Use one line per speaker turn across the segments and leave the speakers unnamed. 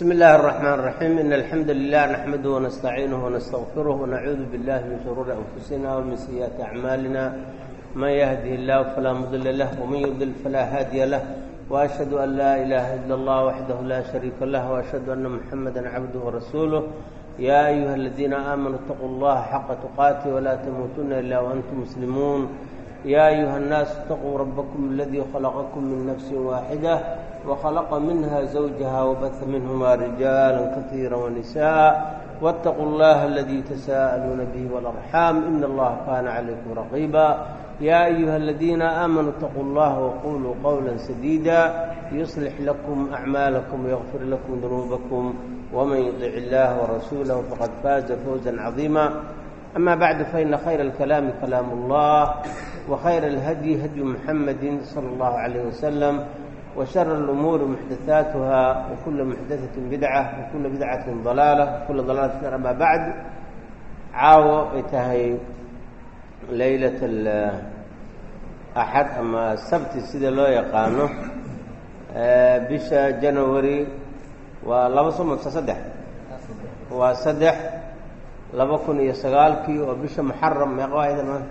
بسم الله الرحمن الرحيم إن الحمد لله نحمده ونستعينه ونستغفره ونعوذ بالله من شرور أنفسنا ومن سيئات أعمالنا من يهده الله فلا مضل له ومن يضلل فلا هادي له وأشهد أن لا إله إلا الله وحده لا شريك له وأشهد أن محمدا عبده ورسوله يا أيها الذين آمنوا اتقوا الله حق تقاته ولا تموتن إلا وأنتم مسلمون يا أيها الناس اتقوا ربكم الذي خلقكم من نفس واحدة وخلق منها زوجها وبث منهما رجالا كثيرا ونساء واتقوا الله الذي تساءلون به والأرحام إن الله كان عليكم رقيبا يا أيها الذين آمنوا اتقوا الله وقولوا قولا سديدا يصلح لكم أعمالكم ويغفر لكم ذنوبكم ومن يطع الله ورسوله فقد فاز فوزا عظيما أما بعد فإن خير الكلام كلام الله وخير الهدي هدي محمد صلى الله عليه وسلم وشر الأمور محدثاتها وكل محدثة بدعة وكل بدعة ضلالة وكل ضلالة في النار أما بعد caawo ay tahay laylat axad ama sabti sida loo yaqaano bisha janawari waa laba somodka saddex waa saddex laba kun iyo sagaalkii oo bisha muxaram meeqa waayda ma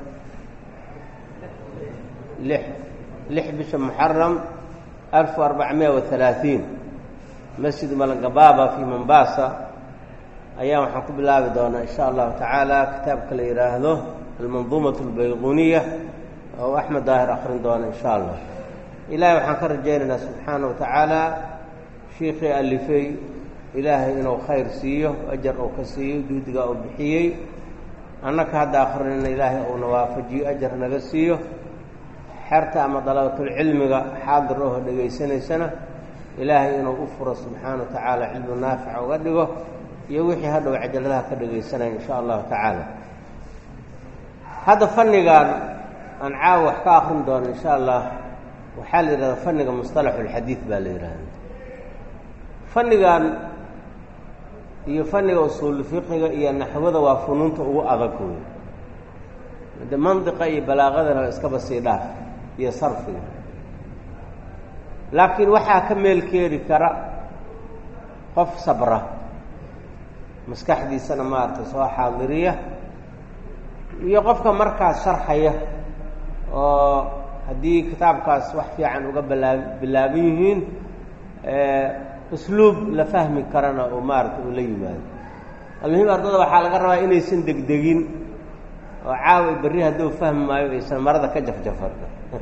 lix lix bisha muxaram alfu arbacmiya wa halaaثiin masjid malagabaaba fi mombasa ayaa waxaan ku bilaabi doonaa insha allahu tacaala kitaabka la yidhaahdo almanduumat albayquniya oo axmed daahir akrin doona insha allah ilaahay waxaan ka rajaynaynaa subxaana wa tacaala shiikhii alifay ilaahay inuu khayr siiyo ajar uu ka siiyo juhdiga uu bixiyey annaka hadda akrinayna ilaahay uuna waafajiyo ajar naga siiyo xerta ama dalabatulcilmiga xaadir oho dhegaysanaysana ilaahay inuu u furo subxaana wa tacaala cilmu naafica uga dhigo iyo wixii hadhow cajaladaha ka dhegaysanaya insha allahu tacaala hadda fannigan aan caawa wax ka akrin doono insha allah waxaa la yidhahda fanniga musطalaxulxadiid baa la yidhahda fannigan iyo fanniga usuulu fiqiga iyo naxwada waa funuunta ugu adag wey de mandiqa iyo balaaqadana iskaba sii dhaaf iyo sarfiga laakiin waxaa ka meel keeni kara qof sabra maskaxdiisana maaragtay soo xaadiriya iyo qofka markaas sharxaya oo haddii kitaabkaas wax fiican uga balaa bilaaban yihiin usluub la fahmi karana oo maaragtay uu la yimaado almuhim ardada waxaa laga rabaa inaysan degdegin oo caawa berri hadduu fahmi maayo aysan marada ka jafjafan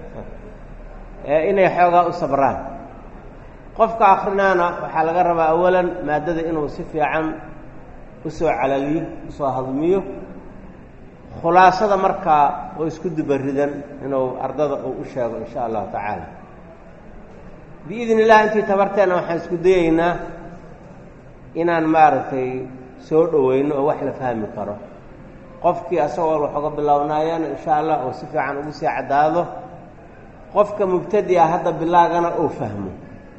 inay xoogaa u sabraan qofka akrinaana waxaa laga rabaa awalan maadada inuu si fiican usoo calaliyo usoo hadmiyo khulaasada markaa oo isku dubaridan inuu ardada uu u sheego insha allahu tacaala biidn illah intii tabarteena waxaan isku dayeynaa inaan maaragtay soo dhoweyno oo wax la fahmi karo qofkii asagoo wax uga bilownaayana insha allah oo si fiican ugu sii caddaado qofka mubtadi a hadda bilaagana uu fahmo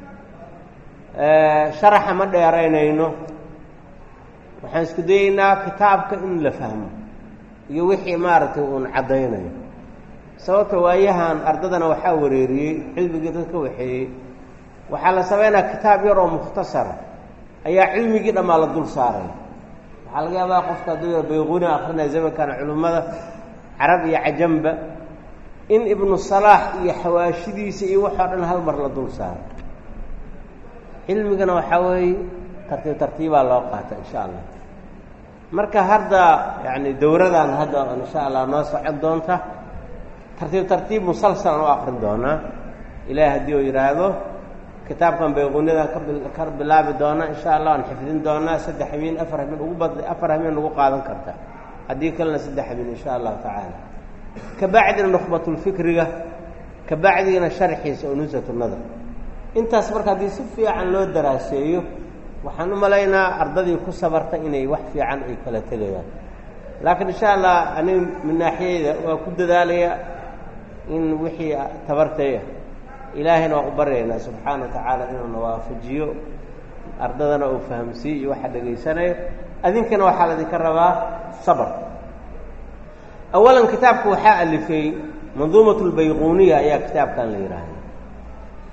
sharaxa ma dheeraynayno waxaan isku dayeynaa kitaabka in la fahmo iyo wixii maaragtay uun caddaynayo sababta waayahan ardadana waxaa wareeriyey cilmigii dadka waxeeyey waxaa la sameynaya kitaab yar oo mukhtasara ayaa cilmigii dhammaa la dul saaray waxaa laga yaabaa qofka hadduu bayquni akrinaya zamankana culimmada carab iyo cajamba in ibnu salaax iyo xawaashidiisa iyo waxoo dhan hal mar la dul saaray cilmigana waxaa weeye tartiib tartiibaa loo qaata insha allah marka hadda yani dowradan hadda insha allah noo socon doonta tartiib tartiib musalsalan u akrin doonaa ilahi haddii uu yidhaahdo kitaabkan bayquniyadan ka bilaabi doona insha allah aan xifdin doonaa saddex habeen afar habeen ugu bad afar habeen ugu qaadan karta haddii kalena saddex habeen insha allahu tacaala kabacdina nukhbatulfikriga kabacdiina sharxiisa oo nusatu nadar intaas marka haddii si fiican loo daraaseeyo waxaan u malaynaa ardadii ku sabarta inay wax fiican ay kala tegayaan laakiin insha allah anig min naaxiyeyda waa ku dadaalaya in wixii tabartay ah ilaahayna waan u baryaynaa subxaana wa tacaala inuuna waafajiyo ardadana uu fahamsiiyo iyo waxa dhegaysanayo adinkana waxaa laydinka rabaa sabr awalan kitaabka waxaa alifay manduumat lbayquniya ayaa kitaabkan la yidhaahda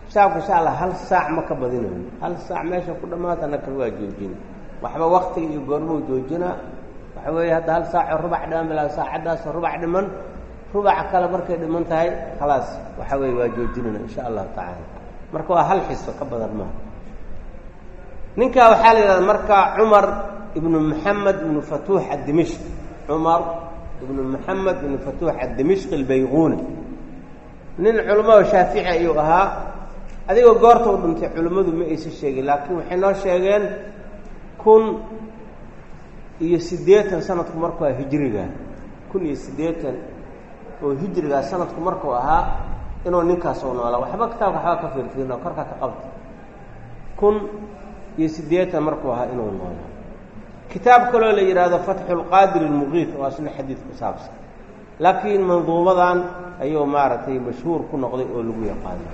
kitaabka insha allah hal saac ma ka badinayo hal saac meesha ku dhammaata nakal waa joojina waxba waktiga iyo goormuu joojinaa waxa weeye hadda hal saaco rubac dhiman bilaa saacaddaasoo rubac dhiman rubaca kale markay dhiman tahay khalaas waxa weeye waa joojinayna insha allahu tacaala marka waa hal xiso ka badan maaha ninkaa waxaa la yidhahda marka cumar ibnu maxamed ibnu fatuux addimishq cumar ibnu maxamed ibnu fatuux addimishq albayquuni nin culimmada shaafici ayuu ahaa adigoo goorta u dhintay culimmadu ma aysa sheegin laakiin waxay noo sheegeen kun iyo siddeetan sanadku markuu aha hijriga kun iyo siddeetan oo hijrigaa sanadku markuu ahaa inuu ninkaas u noolaa waxba kitaabka waxbaa ka fiirfiirno korka ka qabta kun iyo siddeetan markuu ahaa inuu noolaa kitaab kaloo la yidhaahdo fatxu lqaadir almuqiit oo asna xadiid ku saabsan laakiin manduumadan ayuu maaragtay mashhuur ku noqday oo lagu yaqaano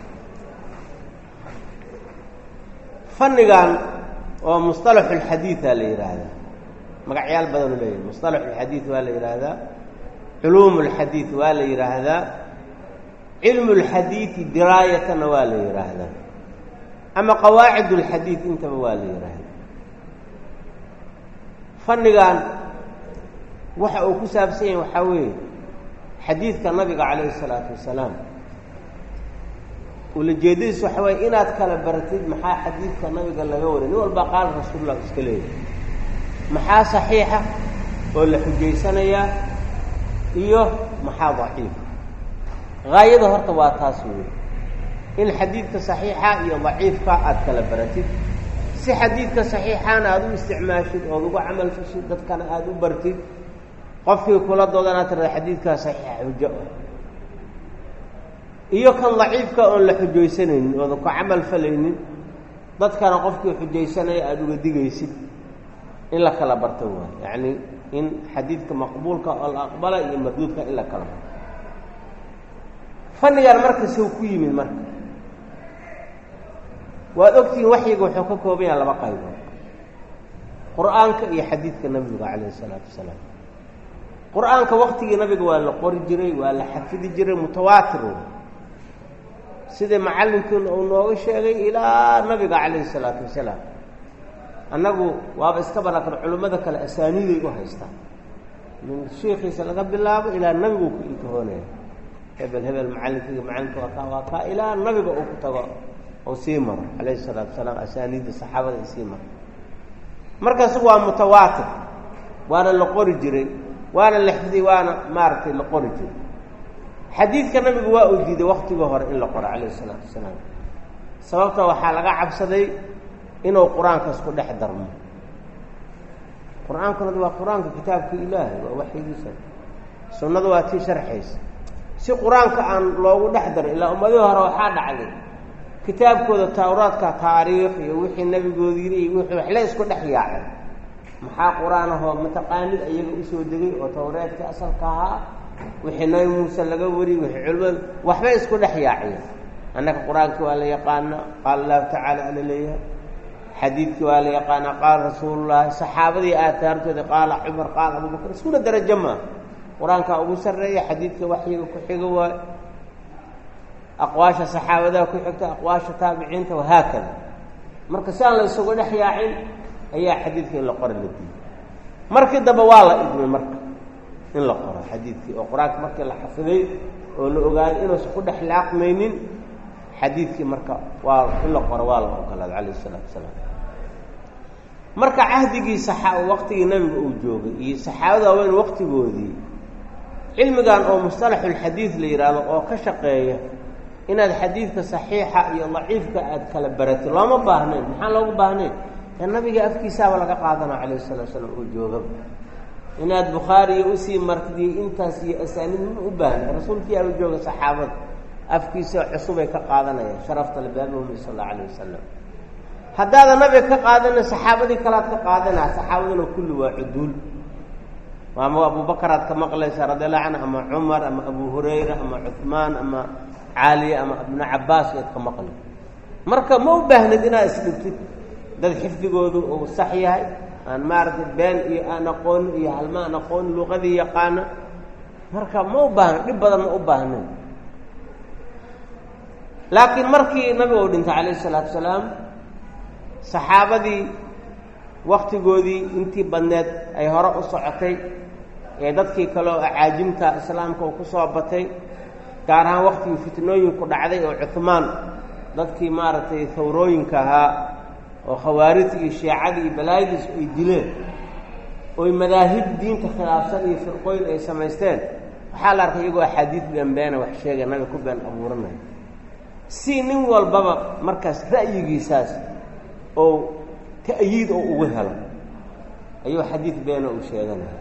fannigan oo musطalaxu اlxadiiثa la yidhaahdaa magacyaal badanu leeyahay musطalaxu اlxadiiث waa la yidhaahdaa culuum اlxadiiث waa la yidhaahdaa cilmu اlxadiiثi diraayatana waa la yidhaahdaa ama qawaacid اlxadiiث intaba waa la yidhaahdaa fannigan waxa uu ku saabsan yahay waxaa weeye xadiidka nabiga calayhi الsalaatu wasalaam ulajeedadiis waxa waye inaad kala baratid maxaa xadiidka nabiga laga waray nin walbaa qaala rasuulullah iska leeyahay maxaa saxiixa oo la xujaysanayaa iyo maxaa daciifa haayada horta waa taas weeye in xadiidka saxiixa iyo daciifka aad kala baratid si xadiidka saxiixaana aada u isticmaashid ood ugu camal fashid dadkana aada u bartid qofkii kula doodanaad tirada xadiidkaa saxiixa xujo ah iyo kan daciifka oon la xujaysanaynin oodan ku camal falaynin dadkana qofkii xujaysanaya aada uga digaysid in la kala barto waay yacni in xadiidka maqbuulka oo la aqbala iyo marduudka in la kala barto fannigan marka sow ku yimid marka waad ogtihiin waxyiga wuxuu ka kooban yaha laba qaybood qur-aanka iyo xadiidka nabiga calayh isalaatu wasalaam qur-aanka waktigii nabiga waa la qori jiray waa la xafidi jiray mutawaatir sidai macallinkiina uu nooga sheegay ilaa nabiga calayhi isalaatu wasalaam annagu waaba iska banakan culimmada kale asaaniiday u haystaan min shiikiisa laga bilaabo ilaa nabigu ku intihoonaya hebel hebel macallinkayga macallinka waa kaa waa kaa ilaa nabiga uu ku tago ou sii maro calayhi isalaatu wasalaam asaaniidda saxaabada ay sii maro markaas waa mutawaatir waana la qori jiray waana la xifday waana maaragtay la qori jiray xadiidka nabigu waa uu diiday waktigii hore in la qoro calayh isalaatu wasalaam sababta waxaa laga cabsaday inuu qur-aankaas ku dhex darmo qur-aankuna waa qur-aanka kitaabka ilaahay waa waxyigiisa sunnadu waa tii sharxaysa si qur-aanka aan loogu dhex darin ilaa ummadihii hore waxaa dhacday kitaabkooda tawraadka taariikh iyo wixii nebigooda yiri iyo wixii waxle isku dhex yaacay maxaa qur-aan ahoo mataqaanid iyaga usoo degay oo tawreedka asalka ahaa wixii nabi muuse laga wariyey wixii culimada waxbay isku dhex yaaciyeen annaka qur-aankii waa la yaqaana qaala allahu tacaala ala leeyahay xadiidkii waa la yaqaana qaala rasuulullahi saxaabadii aataartooda qaala cumar qaala abubakar iskuna darajo maa qur-aankaa ugu sarreeya xadiidka waxyiga ku xiga waayo aqwaasha saxaabadaha ku xigta aqwaasha taabiciinta wahaakada marka si aan la isugu dhex yaacin ayaa xadiidka in la qora la diiday markii dambe waa la idmay marka in la qoro xadiidkii oo qur-aanka markii la xafiday oo la ogaaday inuusan ku dhex laaqmaynin xadiidkii marka waa in la qoro waa la ogolaaday calayh isalaatu wasalaam marka cahdigii saxa waqtigii nabiga uu joogay iyo saxaabada waaweyn waqtigoodii cilmigan oo mustalaxulxadiid la yidhaahdo oo ka shaqeeya inaad xadiidka saxiixa iyo daciifka aad kala baratid looma baahnayn maxaan loogu baahnayn ee nabiga afkiisaaba laga qaadana calayh salatu slam oo joogaba inaad bukhaariya usii martid iyo intaas iyo asaaniid ma u baahna rasuulkii aaba jooga saxaabada afkiisa cusubay ka qaadanayaan sharafta labaabahumi sal alla alayh wasalam haddaadan nabiga ka qaadana saxaabadii kalaad ka qaadanaa saxaabaduna kulli waa cuduul ama abubakaraad ka maqlaysaa radi allahu canhu ama cumar ama abu hurayra ama cuhmaan ama caaliya ama ibnu cabaas eed ka maqli marka ma u baahnid inaad isdhibtid dad xifdigoodu uu sax yahay aan maaragtay been iyo aan aqooni iyo halma aan aqooni luqadii yaqaana marka ma u baahna dhib badan ma u baahnayn laakiin markii nabiga uu dhintay calayhi salaatu salaam saxaabadii waktigoodii intii badneed ay hore u socotay ee dadkii kale oo acaajimta islaamka uu ku soo batay gaar ahaan waktigii fitnooyinku dhacday oo cuhmaan dadkii maaragtay hawrooyinka ahaa oo khawaarijta iyo shiicadii iyo balaayadiis ay dileen oy madaahib diinta khilaafsan iyo firqooyin ay samaysteen waxaa la arkay iyagoo axaadiid beenbeena wax sheegay nabiga ku been abuuranaya si nin walbaba markaas ra'yigiisaas oo ta'yiid oo ugu helo ayuu xadiid beena uu sheeganaya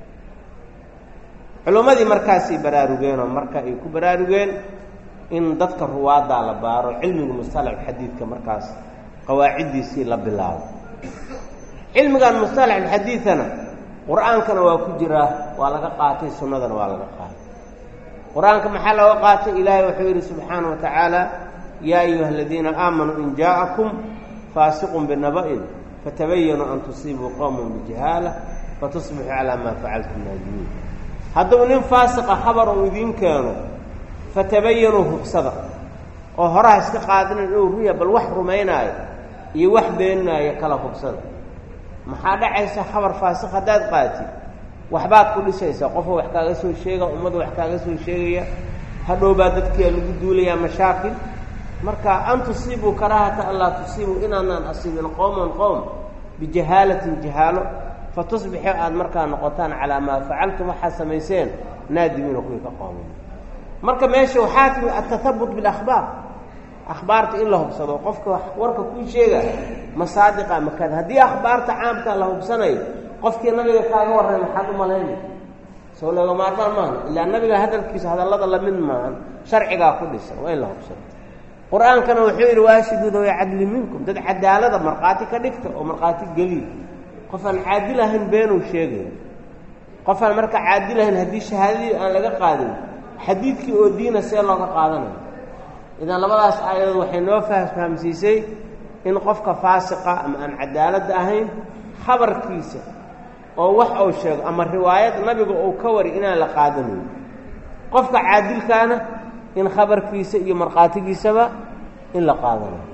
culummadii markaasay baraarugeenoo marka ay ku baraarugeen in dadka ruwaaddaa la baaro cilmiga mustalax xadiidka markaas qawaaciddiisii la bilaabo cilmigan mustalaxulxadiidana qur-aankana waa ku jiraa waa laga qaatay sunnadana waa laga qaatay qur-aanka maxaa looga qaatay ilaahay wuxuu yidhi subxaana wa tacaala yaa ayuha aladiina aamanuu in jaa'akum faasiqun binaba'in fatabayanuu an tusiibuu qowman bijahaala fatusbixuu calaa maa facaltum naadimiin hadduu nin faasiqa khabar uu idiin keeno fatabayanuu hubsada oo horaha iska qaadinin inuu ruya bal wax rumaynaayo iyo wax beeninaayo kala hubsada maxaa dhacaysa khabar faasiq haddaad qaatid waxbaad ku dhisaysaa qofoo wax kaaga soo sheega ummadda wax kaaga soo sheegaya hadhowbaa dadkia lagu duulayaa mashaakil marka an tusiibuu karaahata an laa tusiibuu inaanaan asiibin qowman qowm bijahaalatin jahaalo fatusbixu aada markaa noqotaan calaa maa facaltum waxaad samayseen naadimiina kuwii ka qoomay marka meesha waxaa timi atahabut bilakhbaar akhbaarta in la hubsado qofka warka kuu sheega masaadiqa makada haddii akhbaarta caamka la hubsanayo qofkii nabiga kaaga warray maxaad u malaynay soo looga maarmaan maaha ilaa nabiga hadalkiisa hadallada lamid maahan sharcigaa ku dhisan waa in la hubsado qur-aankana wuxuu yidhi waashidu dawi cadli minkum dad cadaalada markhaati ka dhigta oo markhaati geliya qof aan caadil ahayn beenuu sheegaya qof aan marka caadil ahayn haddii shahaadadii aan laga qaadin xadiidkii oo diina see looga qaadanayo idan labadaas aayadood waxay noo fahamsiisay in qofka faasiqa ama aan cadaaladda ahayn khabarkiisa oo wax uu sheego ama riwaayad nabiga uu ka wari inaan la qaadanayo qofka caadilkaana in khabarkiisa iyo markhaatigiisaba in la qaadanayo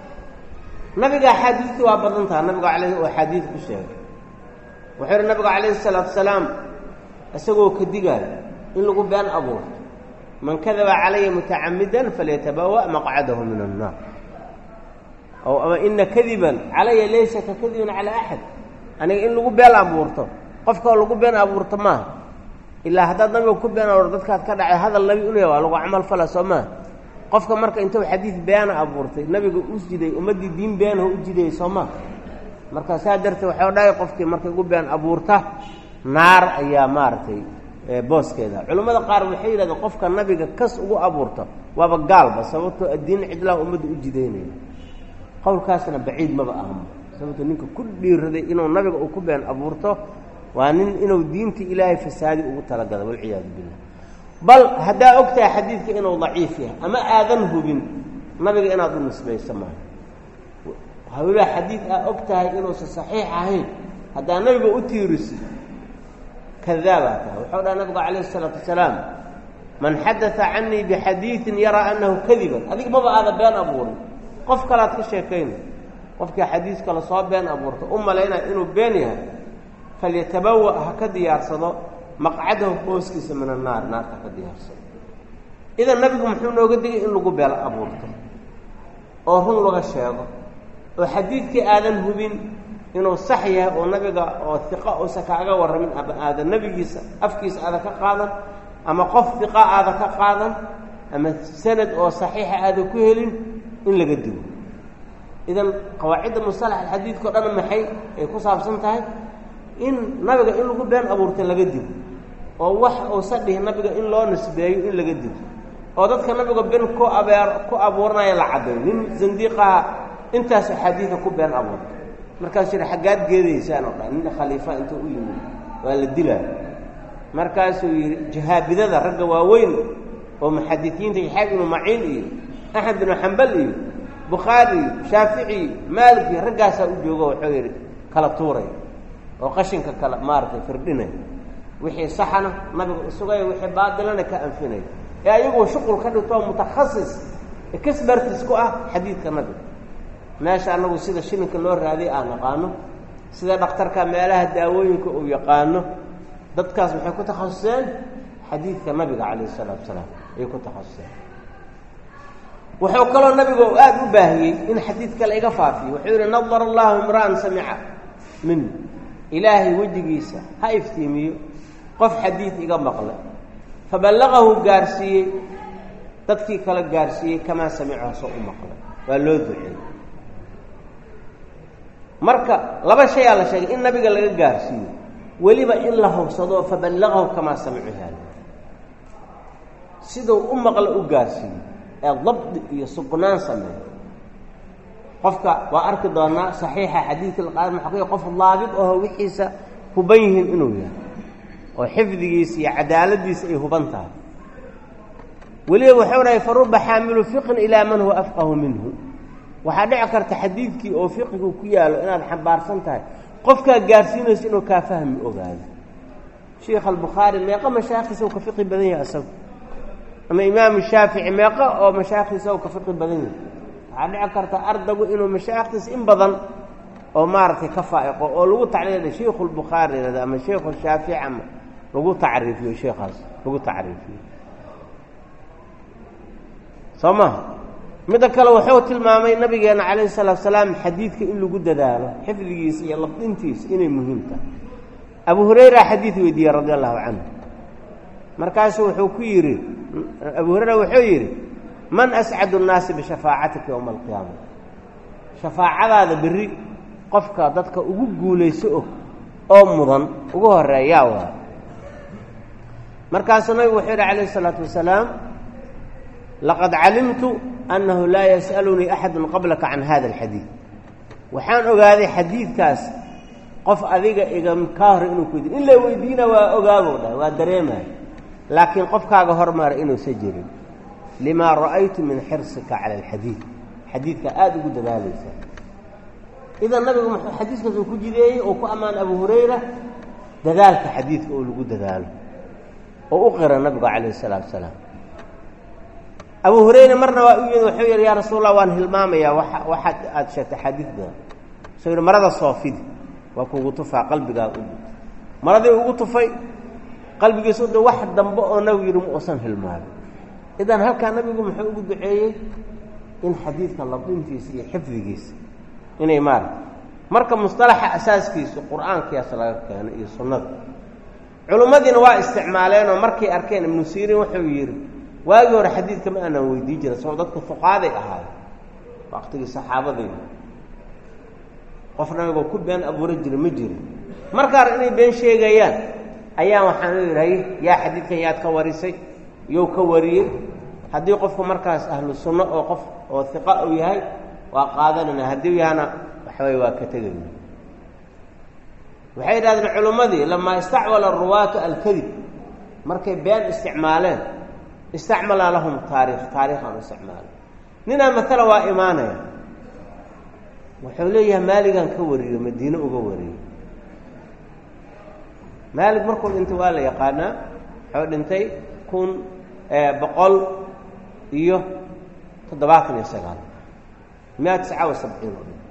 nabiga axaadiistii waa badan taha nabiga alay oo axaadiid ku sheegay wuxuu yihi nabigu calayhi salaatu salaam isagoo ka digaayo in lagu been abuurto man kadaba calaya mutacamidan falyatabawa maqcadahu min annaar ow ama ina kadiban calaya laysa ka kadibin calaa axad aniga in lagu been abuurto qofkao lagu been abuurto maaha ilaa haddaad nabiga ku been abuurto dadkaad ka dhacay hadal nabi inu waa lagu camal fala soo maaha qofka marka intuu xadiid beena abuurtay nabiga u jiday ummaddii diin beenaho u jidayay soo maa marka saa darteed waxau dhahay qofkii markay ugu been abuurta naar ayaa maaragtay booskeeda culimmada qaar waxay yidhahdeen qofka nabiga kas ugu abuurta waaba gaalba sababtoo addiin cidlaha ummadda u jidaynaya qowlkaasna baciid maba ahmo sababtoo ninka ku dhiiraday inuu nabiga uu ku been abuurto waa nin inuu diinta ilaahay fasaadi ugu talagala walciyaadu billah bal haddaa og tahay xadiidka inuu daciif yahay ama aadan hubin nabiga inaad u nisbayso maaha hawilaa xadiid aa og tahay inuusan saxiix ahayn haddaa nabiga u tiirisid kadaabaa tahay wuxuu dhaha nabigu calayh isalaatu wasalaam man xadaa canii bixadiidin yaraa annahu kadiban adig maba aada been abuurin qof kalaad ka sheekayna qofkii xadiiska lasoo been abuurto u malaynaya inuu been yahay falyatabawa ha ka diyaarsado maqcadahu booskiisa min annaar naarta ka diyaarsado idan nabigu muxuu nooga digay in lagu beel abuurto oo run laga sheego oo xadiidkii aadan hubin inuu sax yahay oo nabiga oo iqa uusa kaaga warramin ama aadan nebigiisa afkiisa aada ka qaadan ama qof iqa aada ka qaadan ama sanad oo saxiixa aada ku helin in laga digo idan qawaacidda musalax alxadiidka o dhan maxay ay ku saabsan tahay in nabiga in lagu been abuurta laga digo oo wax uusa dhihi nabiga in loo nisbeeyo in laga digo oo dadka nabiga ben ku abeer ku abuuranaya la caddayo nin zandiiqaha intaas axaadiida ku been abuurta markaasuu yidhi xaggaad geedaysaan oo dhan nin khaliifa intuu u yimid waa la dilaa markaasuu yidhi jahaabidada ragga waaweyn oo muxadisiinta yaxaab ibnu maciin iyo axmed binu xambal iyo bukhaari iyo shaafici iyo maalik iyo raggaasaa u joogo wuxuu yidhi kala tuuray oo qashinka kala maaragtay firdhinay wixii saxana nabiga isugaya wixii baadilana ka anfinay ee ayagoo shuqul ka dhigtoo mutakhasis expertis ku ah xadiidka nabiga meesha anagu sida shilinka loo raadiy aan naqaano sida dhakhtarka meelaha daawooyinka uu yaqaano dadkaas maxay ku takhasuseen xadiidka nabiga calayh isalaatu salaam ayay ku takhasuseen wuxuu kaloo nabiga aada u baahiyey in xadiidka la iga faafiyo wuxuu yihi nadara allahu imra'an samica min ilaahay wejigiisa ha iftiimiyo qof xadiid iga maqlay faballaqahu gaarsiiyey dadkii kala gaarsiiyey kamaa samicahu soo u maqlay waa loo duceeyey marka laba shayaa la sheegay in nabiga laga gaarsiiyo weliba in la hubsado faballaqahu kamaa samicu haada siduu u maqla u gaarsiiyo ee dabdi iyo sugnaan sameeyo qofka waa arki doonaa saxiixa xadiidka laqaad maxaqiiq qof daabid aho wixiisa huban yihiin inuu yahay oo xifdigiisa iyo cadaaladiisa ay huban tahay weliba wuxuu dhahay faruba xaamilu fiqin ilaa man huwa afqahu minhu waxaa dhici karta xadiidkii oo fiqigu ku yaalo inaad xambaarsan tahay qofkaa gaarsiinayso inuu kaa fahmi ogaado sheikh albukhaari meeqa mashaakiisa u ka fiqi badan yahay isagu ama imaamu shaafici meeqa oo mashaakiisa u ka fiqi badan yahay waxaa dhici karta ardagu inuu mashaakiis in badan oo maaragtay ka faa'iqo oo lagu tacliila sheikhu lbukhaari yihahdo ama sheikhu shaafici ama lagu tacriifiyo sheikaas lagu tacriifiyo soo maha midda kale wuxuu tilmaamay nabigeena calayhi salaatu salaam xadiidka in lagu dadaalo xifdigiisa iyo labdintiisa inay muhiim tahay abu hurayra xadiid weydiiyey radi allahu canhu markaasu wuxuu ku yidhi abu hurayra wuxuu yidhi man ascadu nnaasi bishafaacatika yowma alqiyaama shafaacadaada berri qofka dadka ugu guulayso og oo mudan ugu horeeyaa waa markaasuu nabigu wuxuu yidhi calayhi isalaatu wasalaam laqad calimtu annahu laa yas'alunii axadu qablaka can hada alxadiid waxaan ogaaday xadiidkaas qof adiga iga kaa hore inuu ku weydiin in la weydiina waa ogaabow dhahay waa dareemaya laakiin qofkaaga hormara inuusa jirin limaa ra'aytu min xirsika cala alxadiid xadiidka aada ugu dadaalaysa idan nabigu muxuu xadiiskaas uu ku jideeyey oo ku ammaanay abu hurayra dadaalka xadiidka oo lagu dadaalo oo u qira nabigu calayhi isalaatu wasalaam abu hurayra marna waa u yimid wuxuu yidhi yaa rasuul allah waan hilmaamayaa wa waxaad aada sheegtay xadiid badan suu yidhi marada soofidi waa kuugu tufaa qalbigaa u maradii ugu tufay qalbigiisa u wax dambe oo nabigu yidhi ma uusan hilmaamin idan halkaa nabigu muxuu ugu duceeyey in xadiidka labdintiisa iyo xifdigiisa inay maarata marka musطalaxa asaaskiisu qur'aankiyaas laga keeno iyo sunnada culimmadiina waa isticmaaleen oo markay arkeen ibnu siiriin wuxuu yidhi waagii hore xadiidka ma aanan weydiin jirin saboo dadku fuqaaday ahaaye waqtigii saxaabadayda qof nabigoo ku been abuura jira ma jirin markaar inay been sheegayaan ayaa waxaan leedahay yaa xadiidkan yaad ka warisay yow ka wariyey haddii qofku markaas ahlu sunno oo qof oo hiqa uu yahay waa qaadanayna haddii yahana waxaway waa ka tegayna waxay yidhahdeen culimmadii lamaa istacmala aruwaatu alkadib markay been isticmaaleen istacmalaa lahum taariikh taariikhaan u isticmaala ninaa matala waa imaanaya wuxuu leeyahay maaligan ka wariyo madiine uga wariyo maalig markuu dhintay waa la yaqaanaa wuxuu dhintay kun boqol iyo toddobaatan iyo sagaal miya tisca wa sabciin oo dhin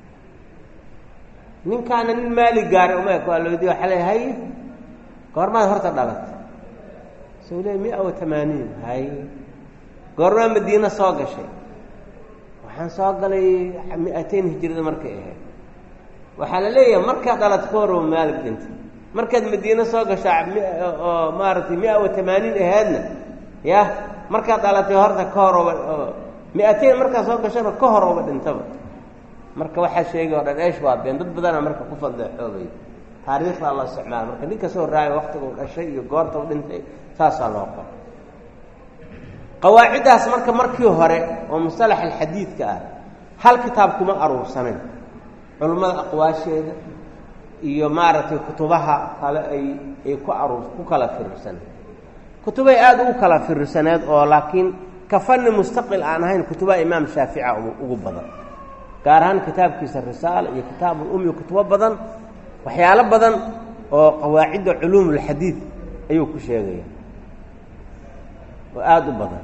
ninkaana nin maali gaaray umeek waa la weydiye waxa le hay goormaad horta dhalatay suu le mia wa tamaaniin hay goormaa madiine soo gashay waxaan soo galay mi-ateyn hijirada markay ahayd waxaa la leeyahay markaad dhalatay ka horba maalig dhintay markaad madiine soo gashaa oo maaragtay mia wa tamaaniin ahaadna ya markaad dhalatay horta ka hor oba mi-ateyn markaad soo gashana ka hor oba dhintaba marka waxaa sheegay o dhan eesh waa been dad badana marka ku fadeexoobay taariikhdaa la isticmaala marka nin kasoo raaya waktiga u dhashay iyo goorta u dhintay saasaa loo qoro qawaaciddaas marka markii hore oo musalax alxadiidka ah hal kitaab kuma aruursanayn culummada aqwaasheeda iyo maaragtay kutubaha kale ay ay ku aruur ku kala firirsaneen kutubay aada ugu kala firirsaneed oo laakiin ka fani mustaqil aan ahayn kutubaha imaam shaafica ugu badan gaar ahaan kitaabkiisa risaala iyo kitaabulumi kutubo badan waxyaalo badan oo qawaacidda culuumulxadiid ayuu ku sheegaya oo aada u badan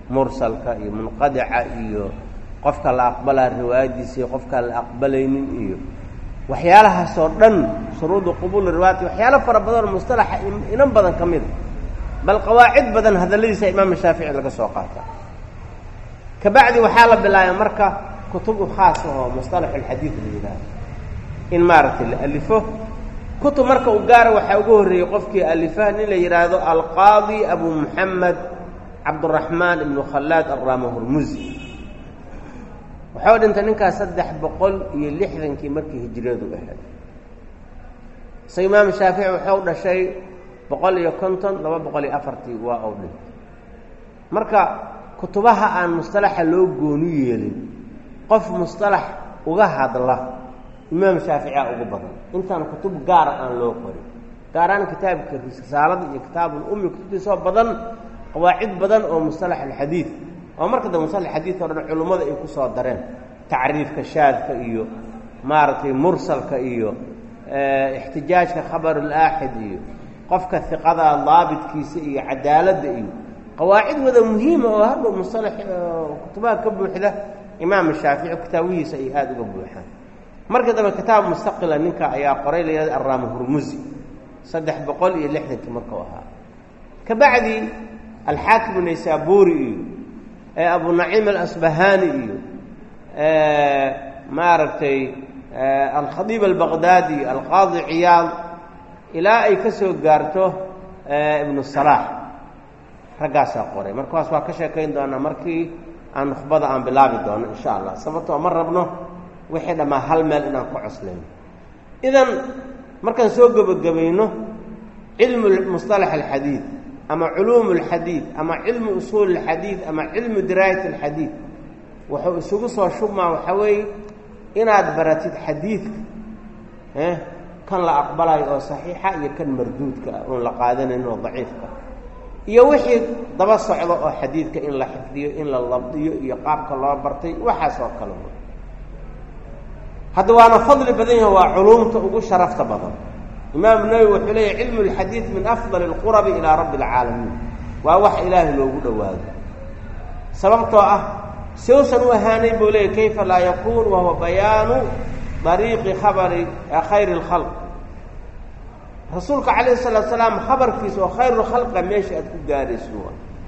mursalka iyo munqadica iyo qofka la aqbalaa riwaayadiisa iyo qofkaan la aqbalaynin iyo waxyaalahaasoo dhan shuruudu qubuuli riwaayati waxyaalo fara badanoo mustalaxa inan badan ka mida bal qawaacid badan hadalladiisa imaam shaafici laga soo qaata kabacdi waxaa la bilaabay marka kutub u khaas oo mustalax alxadiid la yidhaaho in maaragtay la alifo kutub marka u gaara waxaa ugu horreeyey qofkii alifa nin la yidhaahdo alqaadi abu muxamed cabduraxmaan ibnu khallaad arraama hurmusi waxau dhintay ninkaas saddex boqol iyo lixdankii markii hijiriyadu ahayd isa imaam shaafici waxau dhashay boqol iyo konton laba boqol iyo afartii waa ou dhintay marka kutubaha aan mustalaxa loo gooni yeelin qof mustalax uga hadla imaam shaaficiya ugu badan intaan kutub gaara aan loo qorin gaaraan kitaabka risaalada iyo kitaabul ummi kutubtiisoo badan qawaacid badan oo mustalax alxadiid oo marka dambe mustalax xadiid o dhan culummada ay ku soo dareen tacriifka shaadka iyo maaragtay mursalka iyo ixtijaajka khabarulaaxid iyo qofka hiqada daabitkiisa iyo cadaaladda iyo qawaacid wada muhiima oo hadhow mustalax kutubaha ka buuxda imaam shaafici kitaabihiisa ay aada uga buuxaan marka dambe kitaab mustaqila ninka ayaa qoray la yihahda arraama hurmusi saddex boqol iyo lixdankii markuu ahaa ka bacdi alxaakim naysaburi iyo abu naciim alasbahani iyo maaragtay alkhadiib albaqdaadi alqaadi ciyaad ilaa ay ka soo gaarto ibnu salaax raggaasaa qoray markaas waa ka sheekayn doonaa markii aan nukhbada aan bilaabi doono insha allah sababtoo ma rabno wixii dhammaa hal meel inaan ku coslayno idan markaan soo gebagabayno cilmu musطalax alxadiid ama culuum اlxadiid ama cilmu usuul اlxadiid ama cilmu diraayat اlxadiid wuxuu isugu soo shubmaa waxaa weeye inaad baratid xadiidka kan la aqbalayo oo saxiixa iyo kan marduudka ah oon la qaadanayn oo daciifka iyo wixii daba socdo oo xadiidka in la xifdiyo in la labdiyo iyo qaabka loo bartay waxaas oo kale hadda waana fadli badan yaha waa culuumta ugu sharafta badan imaam nawowi wuxuu leeyahy cilmu اlxadiid min afdal اlqurabi ilaa rabbi اlcaalamiin waa wax ilaahay loogu dhowaado sababtoo ah siusan u ahaanay buu leeyay kayfa laa yakun wahuwa bayaanu dariiqi khabari khayr اlkhalq rasuulka calayh الsalaatu salaam khabarkiisa oo khayr اlkhalqa meesha aad ku gaarayso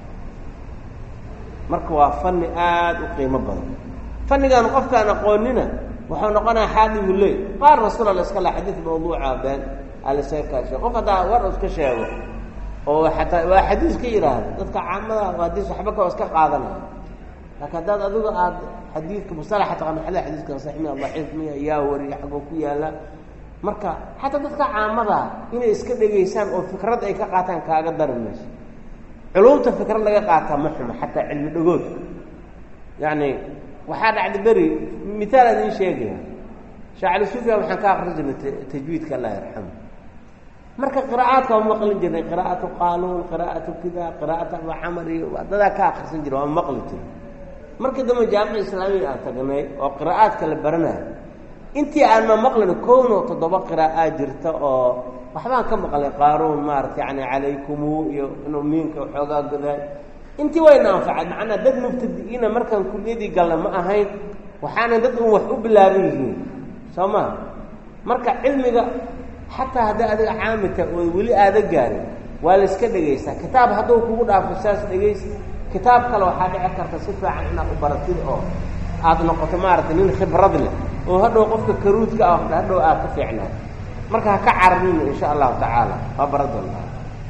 marka waa fani aada u qiimo badan fanigan qofkaan aqoonina waxau noqonaya xaadibu ley qaar rasuula la iska la xadiid mawduuca been alasaga kaashe qof haddaa war u iska sheego oo xataa waa xadiis ka yidhaahda dadka caamada hadiis waxba ka iska qaadanaya laakiin haddaad adigu aad xadiidka musalaxa taqaano xada xadiiskan sax miya daciif miya yaa wariya xagoo ku yaala marka xataa dadka caamada inay iska dhegaysaan oo fikrad ay ka qaataan kaaga dari mayso culumta fikrad laga qaataa ma xumo xataa cilmi dhagoodka yacni waxaa dhacda beri miaal aan idiin sheegaya shaacali sufya waxaan ka akrin jirnay tajwiidka allah yarxamu marka qira'aadka waa maqli jirnay qira'atu qaanuun qira'atu kida qira'atu abu camar iyo dadaa ka akrisan jira waa maqli jira markii dambe jaamica islaamiga aan tagnay oo qira'aadka la baranayo intii aan ma maqlin kown oo toddoba qiraa'aa jirta oo waxbaan ka maqlay qaaruun maarata yani calaykumu iyo inuu miinka waxoogaa godaay intii wayna anfacay macnaa dad mubtadi'iina markaan kuliyadii galna ma ahayn waxaana dad un wax u bilaaban yihiin soo maha marka cilmiga xataa hadday adiga caamita oo weli aada gaarin waa la iska dhegaysaa kitaab hadduu kugu dhaafo saas dhegays kitaab kale waxaa dhici karta si fiican inaad u baratid oo aada noqoto maaragtay nin khibrad leh oo hadhow qofka karuudka ah hadhow aad ka fiicnaa marka ha ka cararina insha allahu tacaala waa bara doontaa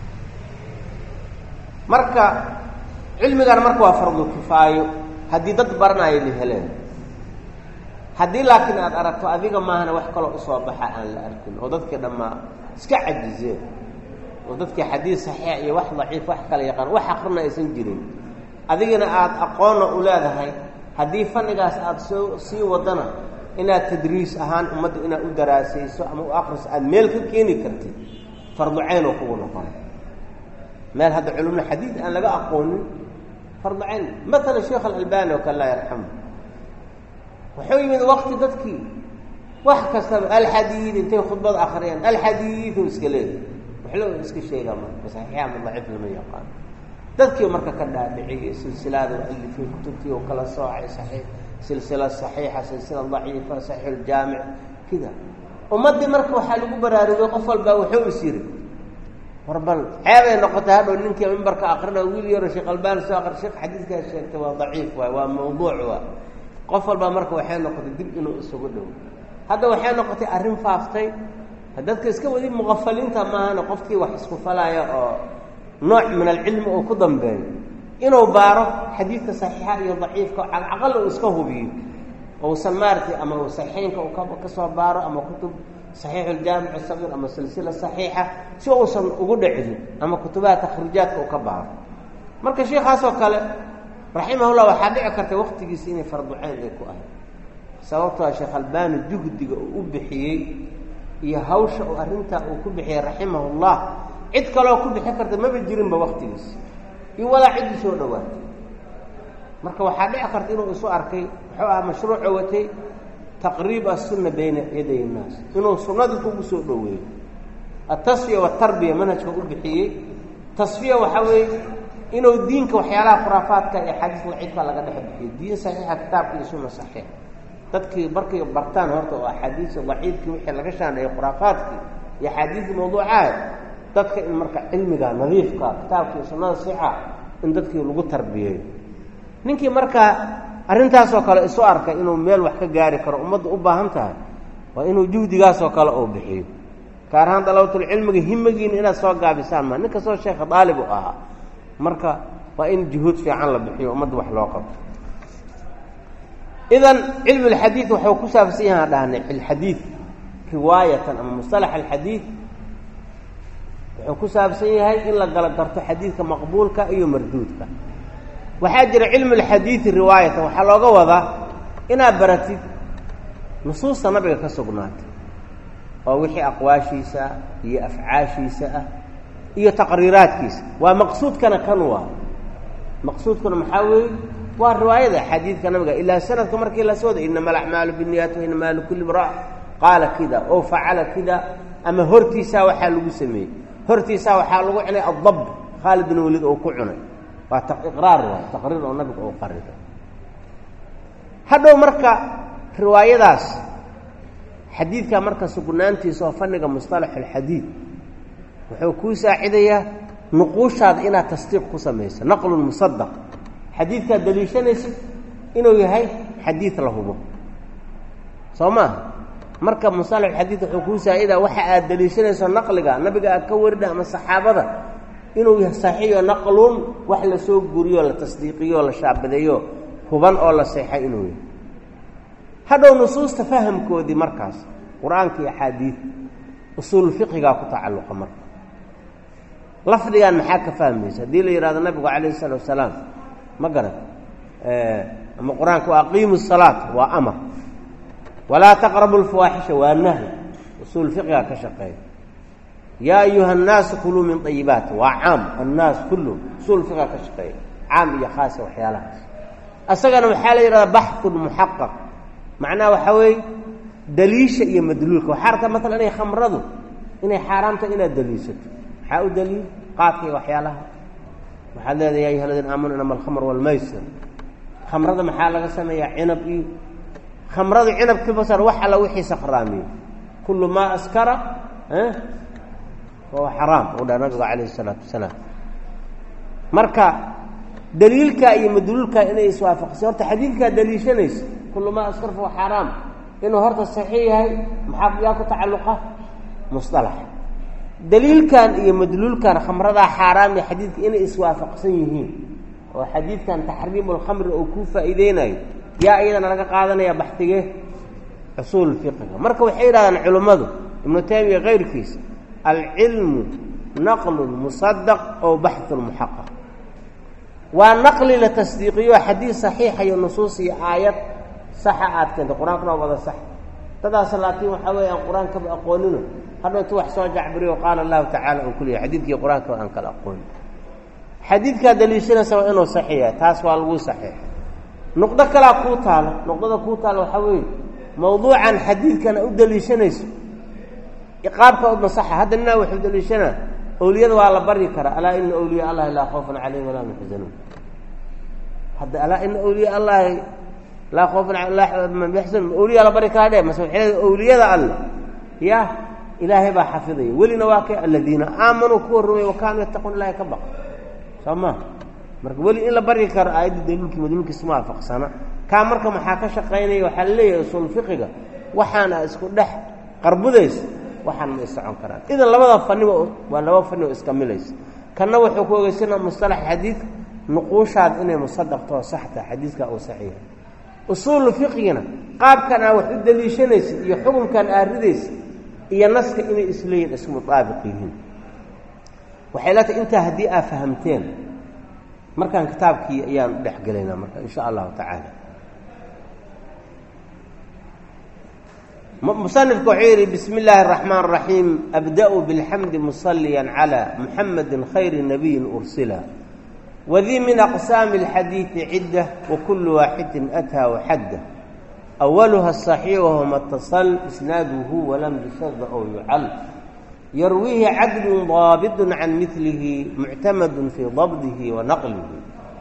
marka cilmigan marka waa fardu kifaayo haddii dad baranaayo la heleen haddii laakiin aad aragto adiga maahana wax kaloo usoo baxa aan la arkin oo dadkii dhammaa iska cajizeen oo dadkii xadiis saxiix iyo wax daciif wax kala yaqaan wax akrina aysan jirin adigana aada aqoonna u leedahay haddii fannigaas aada soo sii wadana inaad tadriis ahaan ummadda inaad u daraasayso ama u akriso aada meel ka keeni kartid fardu cayn oo kugu noqon meel hadda culumna xadiid aan laga aqoonin fardu cayn maala sheekh alalbani oo kale laa yarxamu wuxuu yimid waqti dadkii wax kastaba alxadiid intay khudbad akriyaan alxadiidu iska leeya waxlo iska sheegaa marka saxiixa ama daciif lama yaqaano dadkii marka ka dhaadhiciyey silsilada alifay kutubtii oo kala soocay saxiix silsila saxiixa silsila daciifa saxiixuljaamic kida ummaddii marka waxaa lagu baraarugay qof walbaa wuxuu is yiri war bal ceebay noqotay hadhow ninkii mimbarka akrina wiil yaro sheekh albani soo akri sheekh xadiidkaa sheegtay waa daciif waay waa mawduuc waa qof walbaa marka waxay noqotay dib inuu isugu dhow hadda waxay noqotay arrin faaftay dadka iska wadi muqafaliinta maahana qofkii wax isku falaya oo nooc min alcilmi uu ku dambeeyo inuu baaro xadiidka saxiixa iyo daciifka calcaqal uu iska hubiyo ousan maaratay ama uu saxiixeynka uu ka soo baaro ama kutub saxiixuljaamic sagiir ama silsila saxiixa si uusan ugu dhicin ama kutubaha takhriijaadka uu ka baaro marka sheikaasoo kale raximahullah waxaa dhici karta waktigiisa inay farduceyn ay ku ahay sababtoo sheekh albani juhdiga uu u bixiyey iyo hawsha uu arrintaa uu ku bixiyey raximahullah cid kaloo ku bixi karta maba jirinba waktigiisa iyo walaa ciddii soo dhawaatay marka waxaa dhici karta inuu isu arkay muxuu aha mashruuco watay taqriib asunna bayna yaday innaas inuu sunnadii ugu soo dhoweeyo altasfiya waatarbiya manhajka u bixiyey tasfiya waxaa weeye inuu diinka waxyaalaha khuraafaadka iyo xadiis laciibka laga dhex bixiyo diin saxiixa kitaabka iyo sunna saxiix dadkii markay bartaan horta oo axaadiisa daciifkii wixii laga shaandheeyey khuraafaadkii iyo axaadiisii mawduucaad dadka in marka cilmiga nadiifka kitaabka iyo sunnada sixa in dadkii lagu tarbiyeeyo ninkii markaa arrintaasoo kale isu arkay inuu meel wax ka gaari karo ummadda u baahan tahay waa inuu juhdigaasoo kale uu bixiyo gaar ahaan dalabatulcilmiga himagiina inaad soo gaabisaan maa nin kastoo sheekha daalib u ahaa marka waa in juhuud fiican la bixiyo ummadda wax loo qabto idan cilmu alxadiid waxuu ku saabsan yahaan dhahnay filxadiid riwaayatan ama mustalax alxadiid wuxuu ku saabsan yahay in la gala garto xadiidka maqbuulka iyo marduudka waxaa jira cilmu alxadiidi riwaayatan waxaa looga wadaa inaad baratid nusuusta nabiga ka sugnaatay oo wixii aqwaashiisa ah iyo afcaashiisa ah iyo taqriiraadkiisa waa maqsuudkana kan waa maqsuudkuna maxaa weeye waa riwaayada xadiidka nabiga ilaa sanadka markii la sooda inama alacmaalu binniyaat wainama likulli imraa qaala kida oo facala kida ama hortiisaa waxaa lagu sameeyey hortiisaa waxaa lagu cunay addab khaalid bin waliid oo ku cunay waa iqraar waay taqriir oo nabiga uu qariray hadhow marka riwaayadaas xadiidka marka sugnaantiisa oo fanniga musطalax alxadiid wuxuu kuu saacidayaa nuquushaada inaad tasdiiq ku samayso naqlun musadaq xadiidkaad daliishanaysid inuu yahay xadiid la hubo soo maaha marka musalax xadiid wuxuu kuu saacidaa waxa aad daliishanayso naqliga nabiga aad ka warida ama saxaabada inuu yahay saxiixo naqlun wax lasoo guriyo la tasdiiqiyo la shaabadeeyo huban oo la seexay inuu yahay hadhow nusuusta fahamkoodii markaas qur-aanka iyo axaadiid usuul fiqigaa ku tacalluqa marka lafdigan maxaa ka fahmaysa haddii la yidhahdo nabigu calayh isalaatu wasalaam ma garan ama qur-aanka waa aqiimu salaat waa amar walaa taqrabu lfawaaxisha waa nahy usuul fiqigaa ka shaqeeya yaa ayuha annaasu kuluu min ayibaati waa caam annaas kulluhum usuul fiqiga ka shaqeeya caam iyo khaasa waxyaalahaas asagana waxaa la yidhahdaa baxun muxaqaq macnaha waxaa weeye daliisha iyo madluulka waxaa rabtaa maalan inay khamradu inay xaaraamta inaad daliishato maxaa u daliil qaadka iyo waxyaalaha waxaad leedahay ya ayuha aladiina aamanu inama alkhamr walmaysir khamrada maxaa laga sameeyaa cinab iyo khamrada cinabkii basar wax alla wixii sakhraamiye kullu maa askara wahuwa xaraam uu dhaha nabigu calayh isalaatu wasalaam marka daliilkaa iyo madluulkaa inay iswaafaqsay horta xadiidkaa daliishanaysa kullu maa askar fahuwa xaraam inuu horta saxiix yahay maxaa yaa ku tacalluqa musalax daliilkan iyo madluulkan khamradaa xaaraam iyo xadiidka inay iswaafaqsan yihiin oo xadiidkan taxriimu lkhamri oo kuu faa'iideynayo yaa iyadana laga qaadanaya baxtige usuul fiqiga marka waxay yidhahdaan culimmadu ibnu taymiya kayrkiisa alcilmu naqlun musadaq oo baxun muxaqaq waa naqli la tasdiiqiyo xadiid saxiixa iyo nusuus iyo aayad saxa aad keentay qur-aankuna waa wada sax dadaas laakiin waxaa weeye aan qur-aankaba aqoonino hadhow intu wax soo jacbiriyo qaala allahu tacala oo kuliya xadiidkii qur-aanka aan kala aqoonin xadiidkaa daliishanaysa waa inuu saxiixa taas waa lagu saxiixa nuqdo kalaa kuu taalo nuqdada kuu taalo waxaa weeye mawduucan xadiidkana u daliishanayso iqaabka udna saxa hadda ninaa wuxuu daliishanaa awliyada waa la baryi karaa alaa ina awliya allahi laa khawfan calayhim walaa hum yaxzanuun hadda alaa ina awliya allahi laa khawfan yaxzanun awliya la bari karaa dhe mase waxay awliyada alle ya ilaahay baa xafidaya welina waa kay aladiina aamanuu kuwa rumey wa kaanuu yattaquun ilahay ka baq soo ma marka weli in la baryi karo aayadda daliilkii madluulkiisa ma waafaqsana kaa marka maxaa ka shaqaynaya waxaa la leeyahay usul fiqiga waxaana isku dhex qarbudaysa waxaan ma isocon karaan idan labada faniba waa laba fani oo iska milaysa kanna wuxuu ku ogeysana mustalax xadiidka nuquushaad inay musadaqtoo saxta xadiidka uu saxiixa usuulu fiqigina qaabkan aa wax u daliishanaysa iyo xukunkan aa ridaysa iyo naska inay isleeyihin isku mutaabiq yihiin waxay la tahay intaa haddii aa fahamteen markaan kitaabkii ayaan dhex gelaynaa marka insha allahu tacaala musanifku wuxuu yidhi bismi illaahi araxmaan araxiim abda-u bilxamdi musaliyan calaa muxamedin khayri nabiyin ursila wadii min aqsaami alxadiidi cidda wakulu waaxidin ataa waxadda awaluha asaxiix wahuma اtasal isnaaduhu walam yushada ow yucal yarwiihi cadlun daabidun can milihi muctamadun fii dabdihi wa naqlihi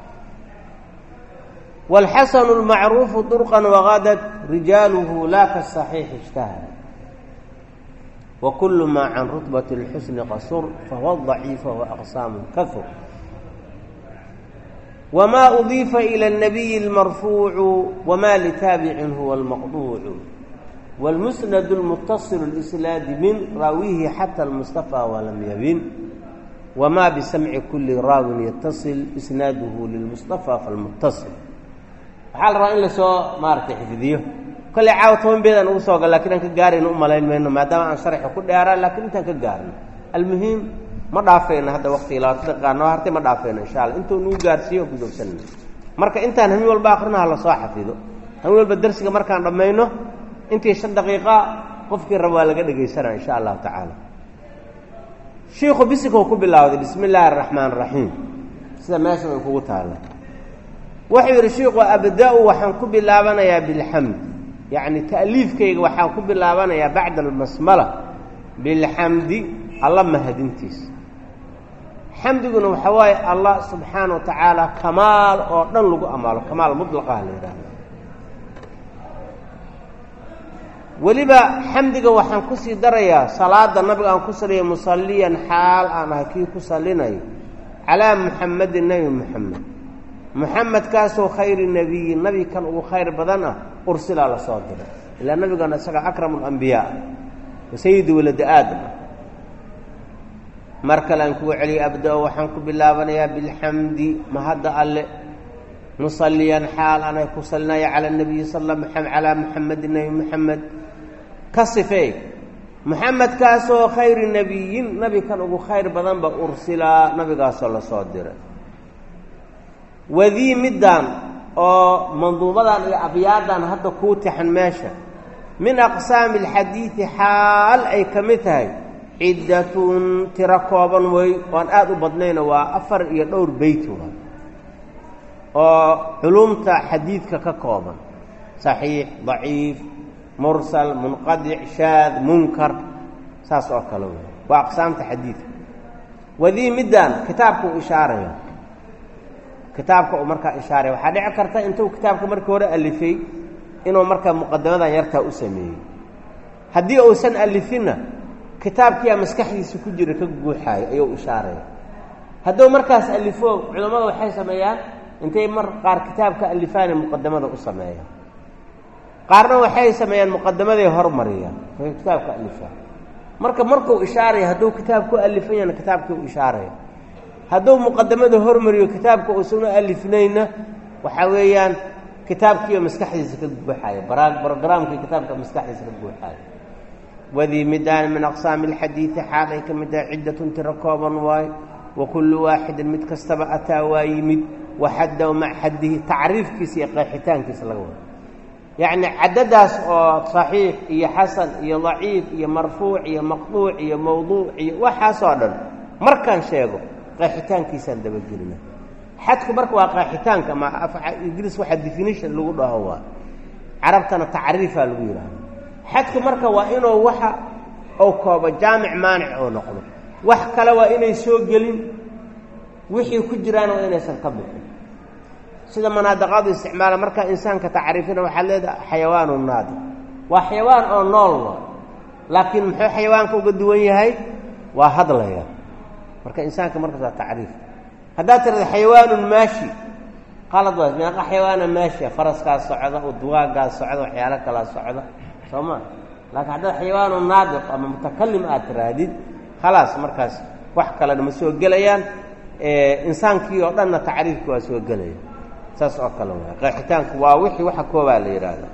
wاlxasanu اlmacruufu durqan wagadat rijaaluhu la kasaxiixi اjtahada wakulu maa can rutbati اlxusni qasur fahuwa daciif wahuwa aqsaamu kahur wma udiifa ilى الnabiyi اlmarfuucu wma litaabicin huwa اlmaqduucu wاlmusnad اlmutaصil اlislaadi min raawihi xata اlmustafى walam yabin wma bisamci kuli raawin yataصil isnaaduhu lilmustafى falmutaصil waxaa la rabaa in lasoo maaratay xifdiyo kolley caawa toban beedaan ugu soo gal lakin aan ka gaarayno u malayn mayno maadaama aan sharxa ku dheeraa lakin intaan ka gaarno almuhim ma dhaafayno hadda waktiga labaatan daqiiqa noo hartay ma dhaafayno insha alla intuu nuu gaarsiiyo oo kudoogsanayno marka intaan hamin walba akrinaha lasoo xafido hamin walba darsiga markaan dhammayno intii shan daqiiqa qofkii raba waa laga dhegaysanaa insha allahu tacaala shiiku bisikau ku bilaawday bismi illaahi araxmaan araxiim sida meeshan ay kugu taalla wuxuu yidhi shiiku abda-u waxaan ku bilaabanayaa bilxamd yacni ta'liifkayga waxaan ku bilaabanayaa bacda almasmala bilxamdi alla mahadintiisa xamdiguna waxaa waaye allah subxaana wa tacaala kamaal oo dhan lagu amaalo kamaal mutlaqaha la yidhaahdo weliba xamdiga waxaan kusii darayaa salaada nabiga aan ku saliya musalliyan xaal aan ahay kii ku salinayo calaa muxamedin nebi muxamed muxamedkaasoo khayri nebiyin nabi kan ugu khayr badan ah ursilaa la soo diray ilaa nabigana isaga akramu alambiyaa wa sayidi walada aadam ah mar kale aan kugu celiya abda-o waxaan ku bilaabanayaa bilxamdi mahadda alle musalliyan xaal anay ku salinaya cala nabiyi sal calaa muxamedin nebi muxamed ka sifeey muxamedkaasoo khayri nebiyin nabi kan ugu khayr badanba ursilaa nabigaasoo lasoo diray wadii middan oo manduubadan iyo abyaadan hadda kuu tixan meesha min aqsaami alxadiidi xaal ay ka mid tahay ciddatun tiro kooban wey oan aada u badnayna waa afar iyo dhowr beyt waa oo culumta xadiidka ka kooban saxiix daciif mursal munqadic shaad munkar saas oo kale wey waa aqsaamta xadiidka wadii middan kitaabka uu ishaaraya kitaabka uu markaa ishaaraya waxaa dhici karta intuu kitaabka markii hore alifay inuu markaa muqadamadan yartaa u sameeyey haddii uusan alifinna kitaabkiyaa maskaxdiisa ku jira ka guuxaayo ayuu ishaaraya hadduu markaas alifo culammada waxay sameeyaan intay mar qaar kitaabka alifaane muqadamada u sameeyaan qaarna waxay sameeyaan muqadamaday hormariyaan way kitaabka alifaan marka markuu ishaaraya hadduu kitaab ku alifan yahna kitaabkii u ishaaraya hadduu muqadamada hormariyo kitaabka uusuna alifnayna waxaa weeyaan kitaabkiioo maskaxdiisa ka guuxaaya brogramkii kitaabka maskaxdiisa ka guuxaaya wadii midaan min aqsaami alxadiidi xaal ay ka mid tahay ciddatun tiro kooban waayo wa kullu waaxidin mid kastaba ataa waa yimid waxaddaw mac xaddihi tacriifkiisa iyo qeexitaankiisa laga wado yacni caddadaas oo saxiix iyo xasan iyo daciif iyo marfuuc iyo maqduuc iyo mawduuc iyo waxaasoo dhan markaan sheego qeexitaankiisaan dabagelina xadku marka waa qeexitaanka ma ingiriis waxaa definition lagu dhaho waa carabtana tacriifaa lagu yidhaahdo xadku marka waa inuu waxa uu koobo jaamic maanic oo noqdo wax kale waa inay soo gelin wixii ku jiraan waa inaysan ka bixin sida manaadiqadu isticmaala markaa insaanka tacriifina waxaad leedaha xayawaanu naadi waa xayawaan oo nool wa laakiin muxuu xayawaanka uga duwan yahay waa hadlaya marka insaanka markaas waa tacriif haddaad tirada xayawaanun maashi qalad waa meeqa xayawaana maashia faraskaa socda udwaagaas socda waxyaalo kalaa socda soo ma laakiin haddaad xayawaanu naadiq ama mutakalim aad tirahdid khalaas markaas wax kalena ma soo gelayaan insaankii oo dhanna tacriifki waa soo gelaya saas oo kale waay qeexitaanku waa wixii waxa koobaa la yidhaahda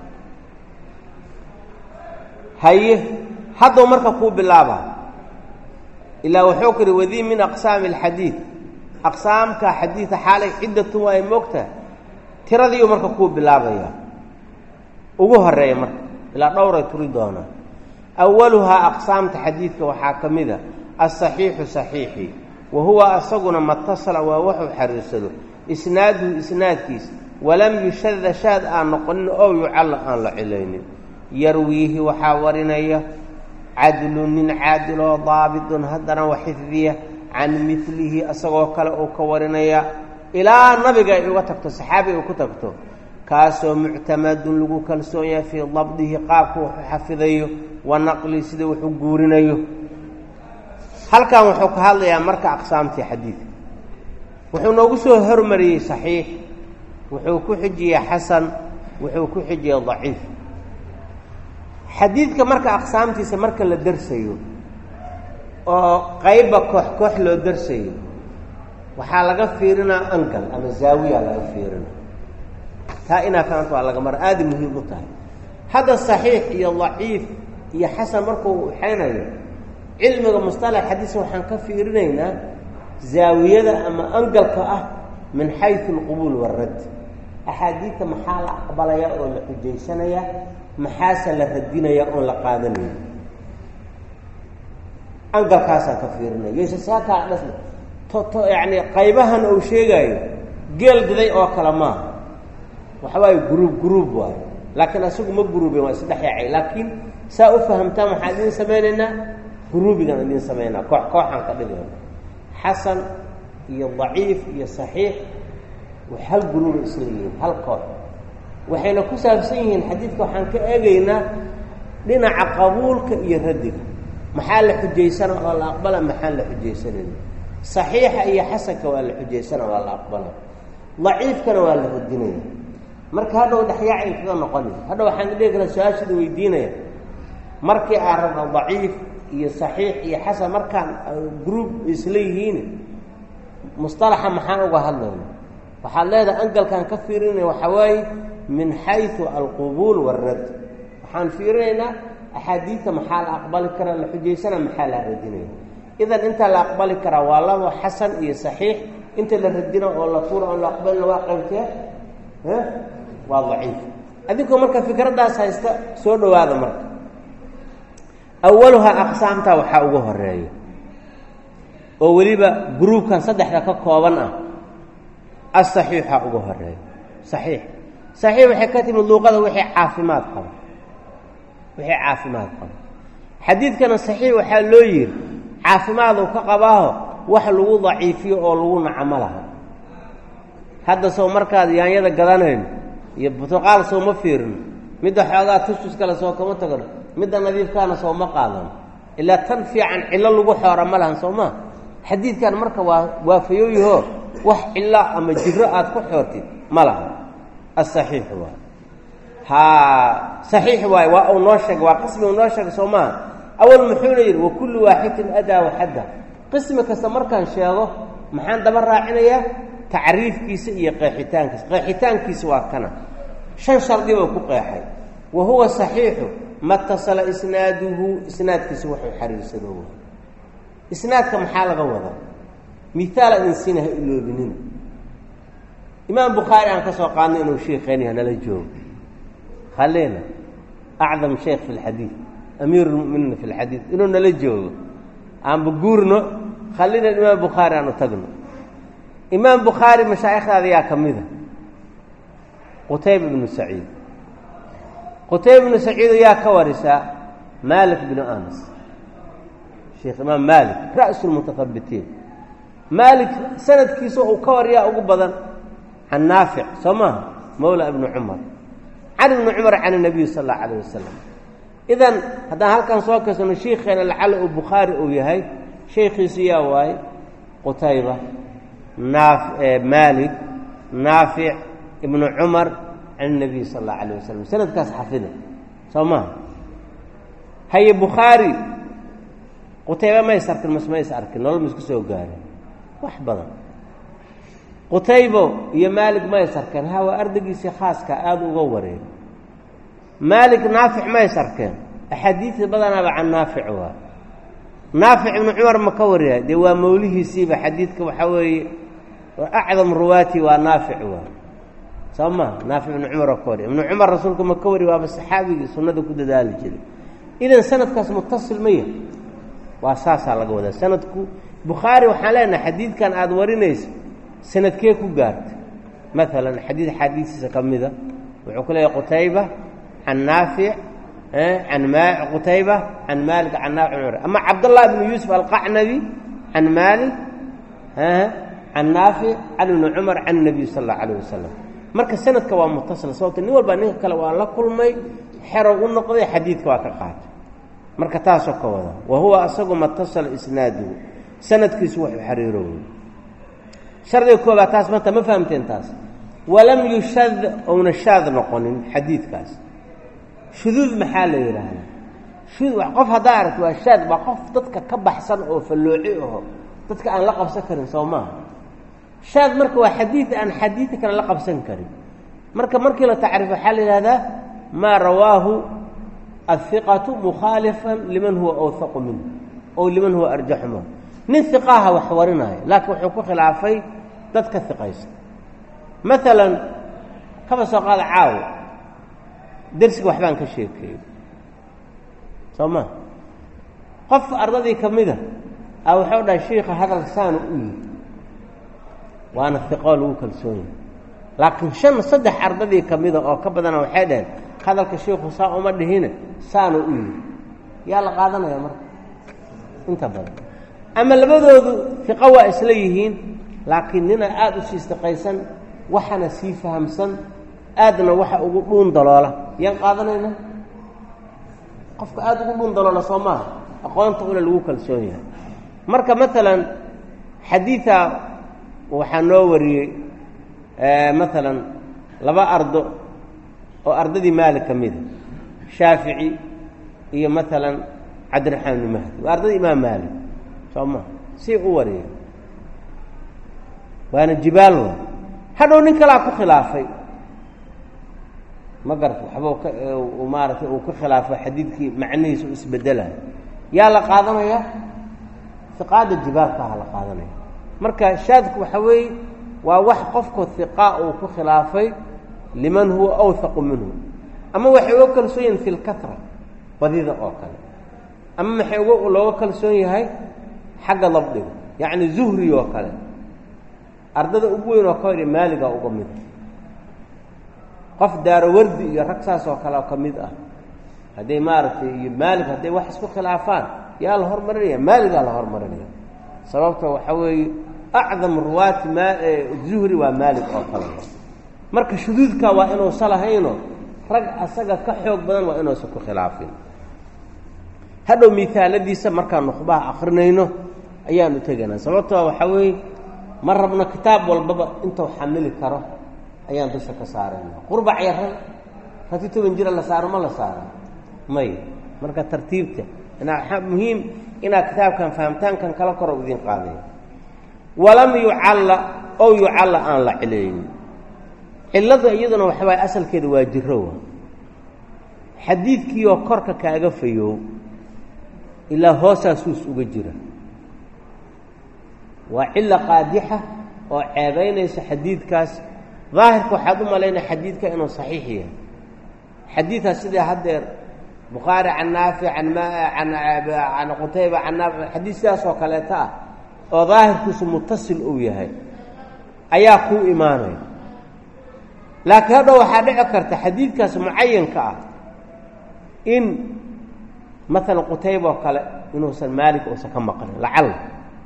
haye hadduu marka kuu bilaaba ilaa wuxuu ku yihi wadii min aqsaami alxadiid aqsaamka xadiida xaalay ciddatun waay moogta tiradiiu marka kuu bilaabaya ugu horeeya marka ilaa dhowray turi doonaa awaluhaa aqsaamta xadiidka waxaa ka mid a asaxiixu saxiixi wa huwa asaguna matasala waa wuxuu xariirsado isnaaduhu isnaadkiis walam yushada shaad aan noqonin ow yucalla aan la cilaynin yarwiihi waxaa warinaya cadlun nin caadiloo daabitun haddana wa xifdiya can milihi isagoo kale uu ka warinaya ilaa nabiga ay uga tagto saxaabi ay ku tagto kaasoo muctamadun lagu kalsoon yahay fii dabdihi qaabka wuxuu xafidayo wa naqlihi sida wuxuu guurinayo halkan wuxuu ka hadlayaa marka aqsaamtii xadiidka wuxuu noogu soo hormariyey saxiix wuxuu ku xijiyey xasan wuxuu ku xijiyey daciif xadiidka marka aqsaamtiisa marka la darsayo oo qayba koox koox loo darsayo waxaa laga fiirinaa angal ama zaawiya laga fiirina taa inaa fahamta waa laga mara aada muhiim u tahay hadda saxiix iyo daciif iyo xasan markuu waxaynayo cilmiga musطalax xadiisa waxaan ka fiirinaynaa zaawiyada ama angalka ah min xayثu اlqubuul wاradd axaadiidta maxaa la aqbalaya oo la xujaysanaya maxaase la radinaya oon la qaadanaya angalkaasaan ka fiirinaya ysasakaa dhas to yani qaybahan uu sheegaayo geel diday oo kale maaha waxa waaye gruub gruub waayo laakiin asagu ma gruuben waa isdhex yaacay laakiin saa u fahamtaan waxaan idiin samaynaynaa gruubigan idiin samaynaa koox kooxaan ka dhigayna xasan iyo daciif iyo saxiix hal gruuba isla yihiin hal koox waxayna ku saabsan yihiin xadiidka waxaan ka eegaynaa dhinaca qabuulka iyo raddiga maxaa la xujaysana oo la aqbala maxaan la xujaysanayna saxiixa iyo xasanka waa la xujaysana waa la aqbala daciifkana waa la radinaya marka hadhow dhexyaacay kaga noqonaya hadhow waxaan dhihi karaa su-aashada weydiinaya markii aan rabno daciif iyo saxiix iyo xasan markaan group isla yihiin musطalaxa maxaan uga hadlayna waxaad leedahay angalkaan ka fiirinaya waxaa waaye min xayثu alqubuul wاrad waxaan fiirinaynaa axaadiidta maxaa la aqbali karaa la xujaysana maxaa la radinaya idan inta la aqbali karaa waa labo xasan iyo saxiix inta la radina oo la tuura oo la aqbalina waa qaybtee waa daciif adinkoo marka fikraddaas haysta soo dhowaada marka awaluhaa aqsaamtaa waxaa ugu horeeya oo weliba gruubkan saddexda ka kooban ah asaxiixa ugu horeeya saxiix saxiix waxay ka timid luuqada wixii caafimaad qaba wixii caafimaad qaba xadiidkana saxiix waxaa loo yidhi caafimaaduu ka qabaaho wax lagu daciifiyo oo lagu nacamo laha hadda sow markaad yaanyada gadanayno iyo burtuqaal sow ma fiirino midda xoogaa tustus kale soo kama tagno midda nadiifkaana soo ma qaadano ilaa tan fiican cillo lagu xoora ma lahan soo maa xadiidkan marka waa waafayooyahoo wax cilo ama jiro aad ku xoortid ma laha asaxiix waay haa saxiix waay waa uu noo sheegay waa qismi uu noo sheegay soo maaha awal muxuuna yidhi wa kullu waaxidin adaa waxadda qismi kasta markaan sheego maxaan daba raacinayaa tacriifkiisa iyo qeexitaankiisa qeexitaankiisa waa kana shan shardi buu ku qeexay wa huwa saxiixu matasala isnaaduhu isnaadkiisa wuxuu xariirsado isnaadka maxaa laga wadaa miaala idin siina ha iloobinina imaam bukhaari aan ka soo qaadnay inuu sheikheeni hanala joogo khaleena acdam sheekh fi lxadiid amiir lmuminiina fi lxadiid inuu nala joogo aanba guurno khallina imaam bukhaari aan u tagno imaam bukhaari mashaa'ikhdaada yaa ka mida qutayba ibnu saciid qutayba ibnu saciido yaa ka warisaa maalik binu anas sheekh imaam maalik ra'su lmutahabitiin maalik sanadkiisa uu ka waryaa ugu badan can naafic soo maaha mawla ibni cumar can ibni cumar can nabiy sal allau alayh wasalam idan haddaan halkan soo kasano shiikheena lacala uu bukhaari uu yahay shaykhiisu yaa waaye qutayba naaf maalik naafic ibnu cumar can nabiy sal allau alayh wasalam sanadkaas xafida soo maaha haye bukhaari qutayba mays arkin mas mays arkin nolol ma isku soo gaareen wax badan qutaybo iyo maalik mays arkeen ha waa ardaygiisii khaaska aada uga wareeg maalik naafic mays arkeen axaadiidta badanaaba can naafic waa naafic ibnu cumar ma ka wariya dee waa mawlihiisiiba xadiidka waxaa weeye acdam ruwaati waa naafic waa soo maha naafic ibnu cumar oo ka wariya ibnu cumar rasuulka ma ka wari waaba saxaabigii sunnada ku dadaali jiray idan sanadkaas mutasil maya waa saasaa laga wadaa sanadku bukhaari waxaan leenahay xadiidkan aada warinayso sanadkee ku gaartay maalan xadiid xaadiisiisa ka mida wuxuu ku leeyahy qutayba can naafic can ma qutayba can maalik can naafic cumar ama cabdallah bnu yuusuf alqacnabi can maalik can naafic can ibni cumar can nabiy sal allau alayh wasalam marka sanadka waa mutasil sababto nin walba ninka kale waa la kulmay xerow u noqday xadiidka waa ka qaatay marka taasoo ka wada wa huwa asagu matasala isnaaduhu sanadkiisu wuxuu xariirowey shardiga koobaad taas maanta ma fahamteen taas walam yushad ouna shaad noqonin xadiidkaas shuduud maxaa la yidhaahdaa shud qof haddaa aragti waa shaad waa qof dadka ka baxsan oo fallooci aho dadka aan la qabsan karin soo maaha shaad marka waa xadiid aan xadiidka kale la qabsan karin marka markii la tacriif waxaa la yidhahdaa maa rawaahu ahiqatu mukhaalifan liman huwa awhaqu minhu ow liman huwa arjaxu minhu nin hiqaaha wax warinaayo laakiin wuxuu ku khilaafay dad ka hiqaysa maalan kaba soo qaada caawo dersiga waxbaan ka sheekeeyey soo ma qof ardadii ka mida a waxau dhahay shiika hadalka saanu u yihi waana hiqoo lagu kalsoon yahay laakiin shan saddex ardadii ka mida oo ka badana waxay dhaheen hadalka shiiku saa uma dhihine saanu u yihi yaa la qaadanaya marka inta badan ama labadoodu fiqo waa isla yihiin laakiin nina aada u sii istiqaysan waxana sii fahamsan aadna waxa ugu dhuun daloola yaan qaadanayna qofka aada ugu dhuun daloola soo maaha aqoonta una lagu kalsoon yahay marka maalan xadiida waxaa noo wariyey maalan laba ardo oo ardadii maalik ka mida shaafici iyo maalan cabdiraxmaan ibni mahdi waa ardadii imaam maalik soo maa si u wariyay waana jibaal wa hadhow nin kalaa ku khilaafay ma garta waxba ka maaragtay uu ka khilaafo xadiidkii macnihiisa u isbedelayo yaa la qaadanaya hiqaada jibaalkaaha la qaadanaya marka shaadku waxa weeye waa wax qofku hiqaa uu ku khilaafay liman huwa awhaqu minhu ama waxay uga kalsoon yihin fi lkatra badida oo kale ama maxay uga looga kalsoon yahay xagga dabdiga yacni zuhri oo kale ardada ugu weyn oo ka hor maaliga uga mid qof daarawardi iyo rag saas oo kale ka mid ah hadday maaragtay iyo maalig hadday wax isku khilaafaan yaa la hormarinaya maaligaa la hormarinaya sababta waxaa weeye acdam ruwaati ma zuhri waa maalig oo kale marka shuduudka waa inuusa lahayno rag asaga ka xoog badan waa inuusan ku khilaafin hadhow miaaladiisa markaan nukhbaha akrinayno ayaanu tegaynaa sababtoo waxaa weeye ma rabno kitaab walbaba intuu xamili karo ayaan dusha ka saarayna qurbac yaran rati toban jira la saaro ma la saaro may marka tartiibta inaa muhiim inaad kitaabkan fahamtaankan kala koro idin qaadaya walam yucalla ow yucalla aan la cilaynin cillada iyaduna waxa waay asalkeeda waa jirowa xadiidkiioo korka kaaga fayow ilaa hoosaa suus uga jira waa cilo qaadixa oo ceebaynaysa xadiidkaas daahirka waxaad u malaynaya xadiidka inuu saxiix yahay xadiidkaas sidai haddeer bukhaari can naafic an can qutayba can naafic xadiid sidaas oo kaleeto ah oo daahirkiisu mutasil uu yahay ayaa kuu imaanaya laakiin hadhow waxaa dhici karta xadiidkaas mucayanka ah in maalan qutayba oo kale inuusan maalik uusan ka maqlin lacalla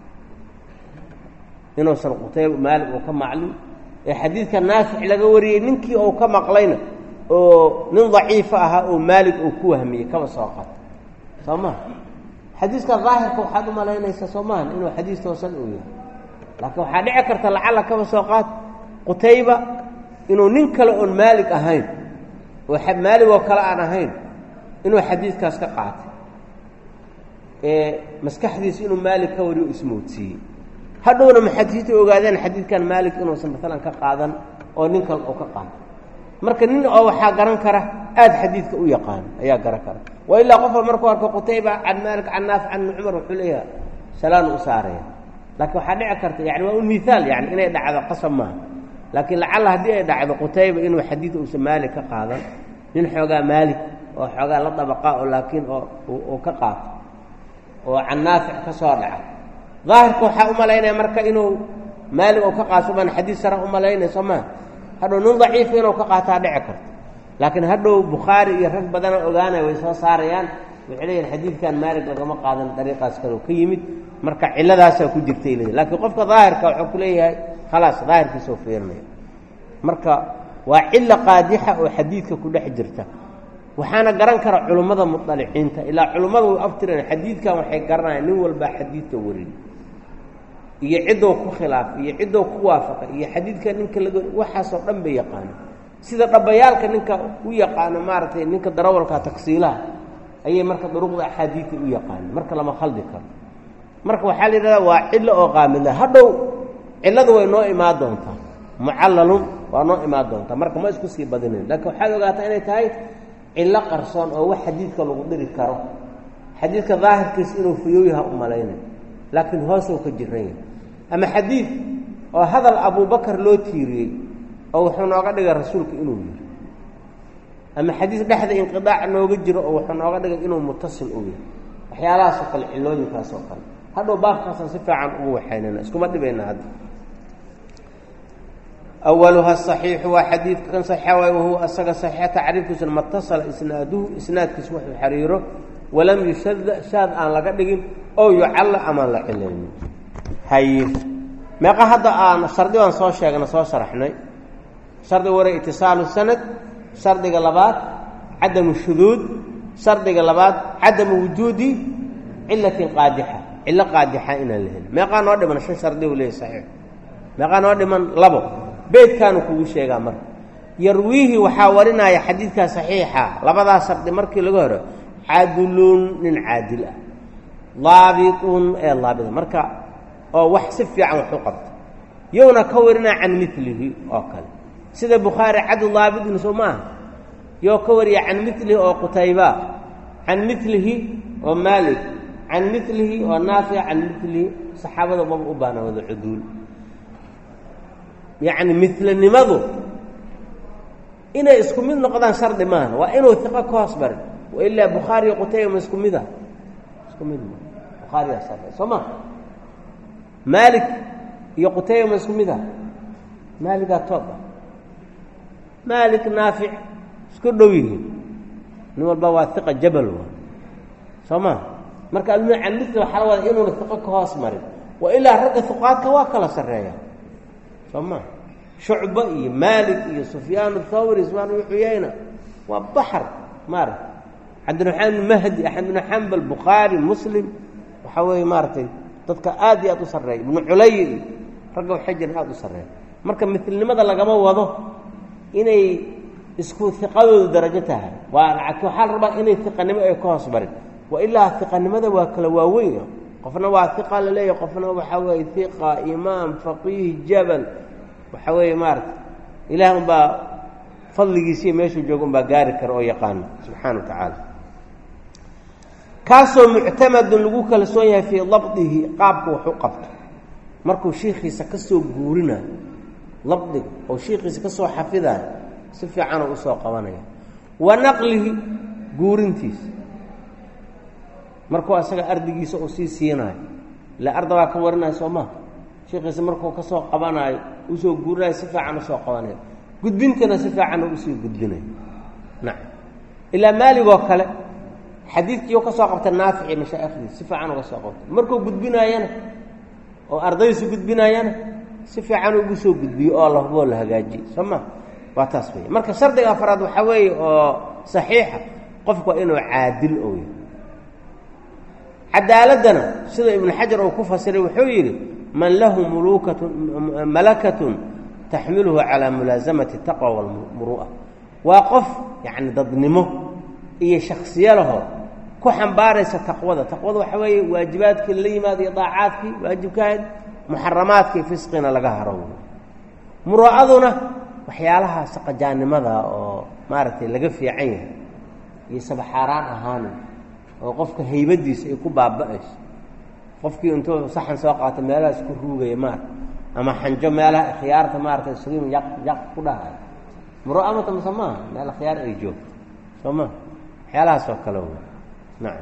inuusan qutayba maalik uu ka maclin ee xadiidka naafic laga wariyey ninkii uu ka maqlayna oo nin daciifa ahaa oo maalik uu ku wahmiyey kaba soo qato soo maha xadiiska daahirka waxaad u malaynaysaa soo maahan inuu xadiis toosan uu yahay laakiin waxaa dhici karta lacalla kaba soo qaad qutayba inuu nin kale oon maalig ahayn oo maalig oo kale aan ahayn inuu xadiidkaas ka qaatay ee maskaxdiisa inuu maalig ka wariyo ismoodsiiyey hadhowna muxadisiinta ogaadeen xadiidkan maalig inuusan maalan ka qaadan oo nin kale oo ka qaado marka nin oo waxaa garan kara aada xadiidka u yaqaan ayaa garan kara wa ilaa qofka markuu arko qutayba can maalik can naafic can ibni cumar wuxuu leeyahay salaanu u saaraya laakiin waxaa dhici karta yani waa un miaal yani inay dhacdo qasab maaha laakiin lacalla haddii ay dhacdo qutayba inuu xadiid uusan maalik ka qaadan nin xoogaa maalik oo xoogaa la dabaqa oo laakiin oo uu ka qaato oo can naafic ka soo dhaca daahirka waxaa u malaynaya marka inuu maalik oo ka qaato baan xadiid sara u malaynaya soo maa hadhow nin daciifa inuu ka qaataa dhici karto laakiin hadhow bukhaari iyo rag badana ogaanaya way soo saarayaan waxay leeyihin xadiidkan maalig lagama qaadan dariiqaas kaleo ka yimid marka cilladaasaa ku jirtay leeyihin laakiin qofka daahirka wuxuu ku leeyahay khalaas daahirkiisoo fiirinaya marka waa cilo qaadixa oo xadiidka ku dhex jirta waxaana garan kara culummada muطaliciinta ilaa culummada way aftiran xadiidkan waxay garanayaan nin walbaa xadiidka warin iyo ciddou ku khilaafay iyo ciddou ku waafaqay iyo xadiidka ninka laga waxaasoo dhan bay yaqaana sida dhabayaalka ninka u yaqaano maaragtay ninka darawalka tagsiilaha ayay marka duruqda axaadiidta u yaqaana marka lama khaldi karo marka waxaa la yidhahdaa waa cillo oo qaamila hadhow cilladu way noo imaan doontaa mucallalun waa noo imaan doontaa marka ma isku sii badinayn laakiin waxaad ogaataa inay tahay cillo qarsoon oo wax xadiidka lagu dhiri karo xadiidka daahirkiisa inuu fayooyaha u malaynay laakiin hoosuu ka jiran yahay ama xadiid oo hadal abubakar loo tiiriyey oo wuxuu nooga dhigay rasuulka inuu yiri ama xadiis dhexda inqidaac nooga jiro oo wuxuu nooga dhigay inuu mutasil u yahay waxyaalahaasoo kale cilooyinkaas oo kale hadhow baabkaasaan si fiican ugu waxaynana iskuma dhibayna hadda awaluha saxiixu waa xadiidka kan saxiixa waay wahuwa asaga saxiixa tacriifkiisuna matasala isnaaduhu isnaadkiisa wuxuu xiriiro walam yushada shaad aan laga dhigin oo yucalla amaan la cilaynin haye meeqa hadda aan shardigan soo sheegna soo sharaxnay shardiga ware itisaalu sanad shardiga labaad cadamu shuduud shardiga labaad cadamu wujuudi cilatin qaadixa cillo qaadixa inaan la helin meeqaa noo dhiman shan shardi u leeyahy saxiix meeqaa noo dhiman labo beydkaanu kugu sheegaa marka yarwiihi waxaa warinaya xadiidkaa saxiixa labadaa shardi markii laga horo cadlun nin caadil ah daabitun ee daabita marka oo wax si fiican wax u qabta yowna ka warinaa can milihi oo kale sida bukhaari cadl daabitun soo maaha yoo ka wariya can milihi oo qutayba can milihi oo maalik can milihi oo naafic can milihi saxaabada maba u baana wada cuduul yacni milanimadu inay isku mid noqdaan shardi maaha waa inuu iqo ka hoos barin wailaa bukhaariyo qutayba ma isku mida isku mid ma bukhaariyaa shardi soo ma maalik iyo qutayba ma isku mida maaligaa tooba maalik naafic isku dhow yihiin nin walba waa iqa jabal waa soo ma marka almu can mili waxaa la wada inuuna iqo ka hoos marin wa ilaa ragga huqaadka waa kala sarreeya soo ma shucba iyo maalik iyo sufyaan thawri ismaan ibnu xuyayna waa baxar maarata cabdiraxmaan ibnu mahdi axmed ibnu xambal bukhaari muslim waxaa weeye maaragtay dadka aad iyo aad u sarreeya ibnu culay iyo ragga waxay jiraan aada u sarreeya marka milnimada lagama wado inay isku iqadooda darajo tahay waa waxaa la rabaa inay iqanimo ay ka hoos barin wa ilaa iqanimada waa kala waaweyn qofna waa iqa la leeyahy qofna waxaa weeye iqa imaam faqiih jabal waxaa weeye maarata ilaah unbaa fadligiisiiyo meeshuu jooga unbaa gaari kara oo yaqaana subxaana wa tacaala kaasoo muctamadun lagu kalsoon yahay fii dabdihi qaabka wax u qabto markuu shiikhiisa ka soo guurinayo dabdiga oo shiikhiisa ka soo xafidayo si fiicanoo usoo qabanaya wa naqlihi guurintiisa markuu asaga ardigiisa uu sii siinayo ila arda baa ka warinayo soo maha shiikhiisa markuu ka soo qabanaayo usoo guurinayo si fiican usoo qabanayo gudbintana si fiican usii gudbinayo nacam ilaa maaligoo kale xadiidkiiu ka soo qabta naafic iyo mashaa'ikhdiis si fiican uga soo qabta markuu gudbinaayana oo ardaydiisu gudbinaayana si fiican ugu soo gudbiyo oo la huboo la hagaajiyo soo ma waa taas wey marka shardiga afraad waxaa weeye oo saxiixa qofku waa inuu caadil ou yahay cadaaladdana sida ibnu xajar uu ku fasiray wuxuu yidhi man lahu mulukatun malakatun taxmiluhu calaa mulaasamati taqwa walmuru'a waa qof yacni dadnimo iyo shaksiyo laho ku xambaaraysa taqwada taqwada waxaa weeye waajibaadkii la yimaado iyo daacaadkii waajibkahayd muxaramaadkii fisqina laga haro muru'aduna waxyaalaha saqajaannimada oo maaragtay laga fiican yahay iyo sabaxaaraan ahaanin oo qofka haybadiisa ay ku baaba'ayso qofkii intuu saxan soo qaato meelaha isku ruugaya maarata ama xanjo meelaha khiyaarta maarata isugu yaq yaq ku dhahayo muru'amata mase maaha meel khiyaar ay joogto soo ma waxyaalahaas oo kale wey nacam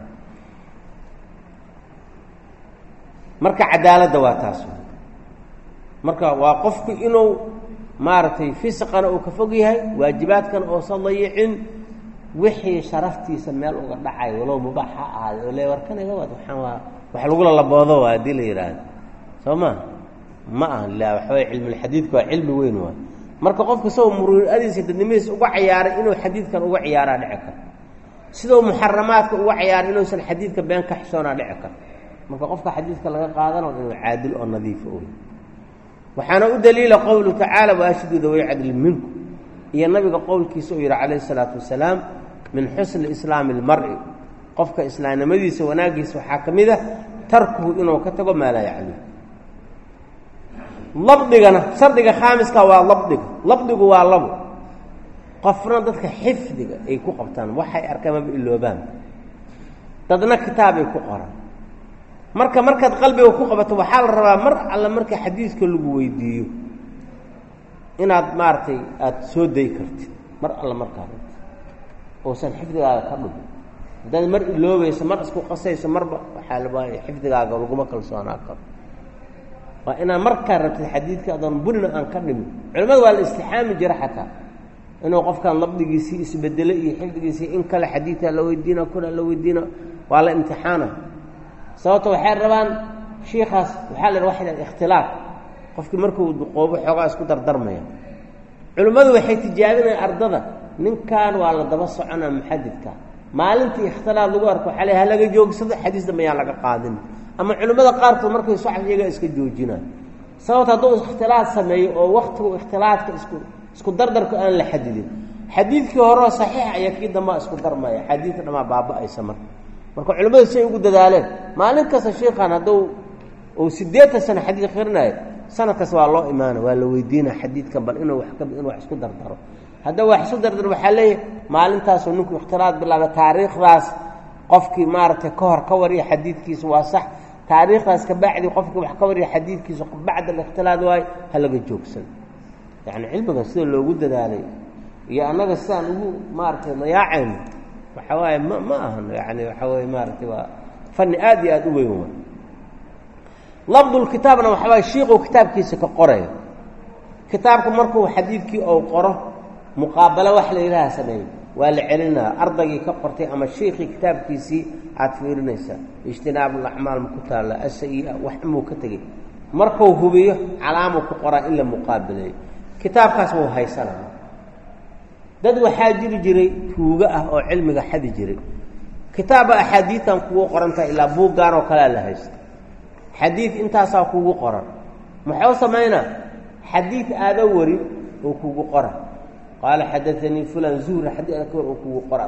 marka cadaaladda waa taas marka waa qofku inuu maaragtay fisqana uu ka fog yahay waajibaadkana oosan dayicin wixii sharaftiisa meel uga dhacay walow mubaax ha ahaaday oo le warkaniga waad waxaan waa wax lagula laboodo waa haddii la yidhaahdo soo ma ma aha la waxaway cilmulxadiidka waa cilmi weyn waay marka qofka isagoo muruadiisa dadnimadiisa uga ciyaaray inuu xadiidkan uga ciyaaraa dhici karo sidou muxaramaadka uga ciyaaray inuusan xadiidka been ka xishoonaa dhici karo marka qofka xadiidka laga qaadano inuu caadil oo nadiifa oy waxaana u daliila qowluhu tacaala waashidu daway cadli minku iyo nabiga qowlkiisa uu yidhi calayhi isalaatu wasalaam min xusni islaami اlmari qofka islaamnimadiisa wanaaggiisa waxaa ka mid a tarkuhu inuu ka tago maa laa yacni labdigana shardiga khaamiska waa labdiga labdigu waa labo qofna dadka xifdiga ay ku qabtaan waxay arkaan maba iloobaan dadna kitaabay ku qoraan marka markaad qalbiga ku qabato waxaa la rabaa mar alle marka xadiidka lagu weydiiyo inaad maaragtay aada soo day kartid mar alle markaa rabti uusan xifdigaaga ka dhumin haddaad mar iloobayso mar isku qasayso marba waxaa labaaya xifdigaaga laguma kalsoonaa karo waa inaad markaa rabtid xadiidka adoon bunina aan ka dhimin culimmada waa la istixaami jira xataa inuu qofkan labdigiisii isbedelo iyo xifdigiisii in kale xadiidkaa la weydiina kuna la weydiina waa la imtixaana sababto waxay rabaan shiikaas waxaa la waa ikhtilaaf qofkii markuu duqoobo xoogaa isku dardarmaya culimmadu waxay tijaabinaya ardada ninkan waa la daba soconaa muxadidka maalintii ikhtilaaf lagu arko waxaa le halaga joogsado xadiis dambe yaan laga qaadin ama culimmada qaarkood markay socod iyagaa iska joojinaan sababta hadduu ikhtilaaf sameeyo oo waktigu ikhtilaafka isku isku dardarku aan la xadidin xadiidkii horeo saxiixa ayaa kii dambaa isku darmaya xadiidka dhamaa baaba-aysa marka marka culimmadu say ugu dadaaleen maalin kasta shiikan hadduu uu siddeetan sano xadiid akhrinayo sanadkaas waa loo imaana waa la weydiina xadiidkan bal inuu wa inuu wax isku dardaro hadda wax isku dardaro waxaa leeyahay maalintaasuu ninku ikhtilaad bilaaba taariikhdaas qofkii maaragtay ka hor ka wariya xadiidkiisa waa sax taariikhdaas kabacdi qofkii wax ka wariya xadiidkiisa bacda alikhtilaad waayo ha laga joogsan yacni cilmigan sida loogu dadaalay iyo annaga sidaan ugu maaragtay dayaacayno waxa waaye ma ma ahan yani waxa weye maaragtay waa fani aad iyo aada u weyn wa labdulkitaabna waxa waye shiiquu kitaabkiisa ka qorayo kitaabka markuu xadiidkii ou qoro muqaabalo wax la yidhaha sameeyo waa la celinaya ardaygii ka qortay ama shiikii kitaabkiisii aad fiirinaysaa ijtinaabulacmaal ma ku taalla asayi-a wax imuu ka tegey markuu hubiyo calaamuu ku qoraa in la muqaabileeyo kitaabkaas wuu haysanaya dad waxaa jiri jiray tuugo ah oo cilmiga xadi jiray kitaabba axaadiitan kugu qorantaha ilaa buuggaan oo kalea la haysta xadiid intaasaa kugu qoran muxuu samaynaa xadiid aada warin oo kugu qora qaala xadaanii fulan zuhri xadii ada ka war oo kugu qora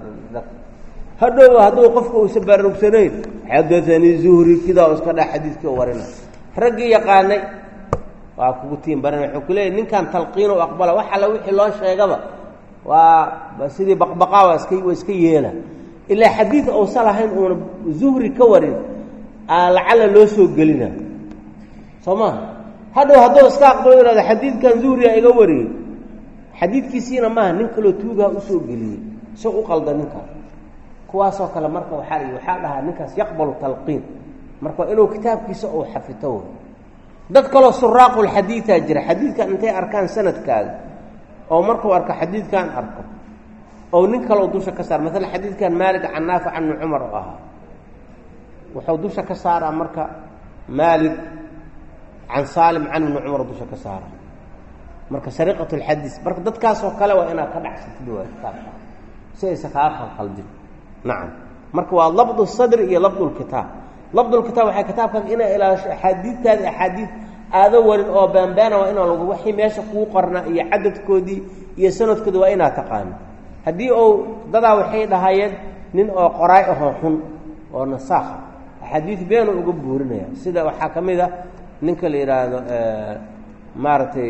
hadhow hadduu qofka uusan bararugsanayn xadaanii zuhri kidaa iska dha xadiidkii oo warina raggii yaqaanay waa kugu tiin baran wuxuu ku leeyay ninkan talqiin u aqbala wax alla wixii loo sheegaba waa sidii baqbaqaa waa iska waa iska yeela ilaa xadiid uusan lahayn uuna zuhri ka warin lacala loo soo gelina soo maha hadhow hadduu iska aqbalo ihahdo xadiidkan zuhriga iga wariyey xadiidkiisiina maaha nin kaloo tuugaha usoo geliyey isag u qalda ninkaas kuwaasoo kale marka waxaa la waxaa dhahaa ninkaas yaqbalu talqiin marka waa inuu kitaabkiisa uu xafito dad kaloo suraaqulxadiidaa jira xadiidkan intay arkaan sanadkaaga oo markuu arko xadiidkan arko oo nin kaleo dusha ka saara maala xadiidkan maalik can naafic can ibni cumar oo ahaa wuxuu dusha ka saaraa marka maalik can saalim can ibni cumar dusha ka saara marka sariqat lxadiis marka dadkaasoo kale waa inaad ka dhacsatid waa kitaabka si aysan kaa qalqaldin nacam marka waa labdu sadri iyo labdu lkitaab labdulkitaab waxay kitaabkaas inaa ilaasho axaadiidtaadi axaadiid aado warin oo baanbaana waa inaa lagu waxii meesha kuu qornaa iyo cadadkoodii iyo sanadkoodi waa inaad taqaano haddii ou dadaa waxay dhahayeen nin oo qoraay ahoo xun oo nasaakha axaadiid beenu uga buurinaya sida waxaa ka mid a ninka la yidhaahdo maaragtay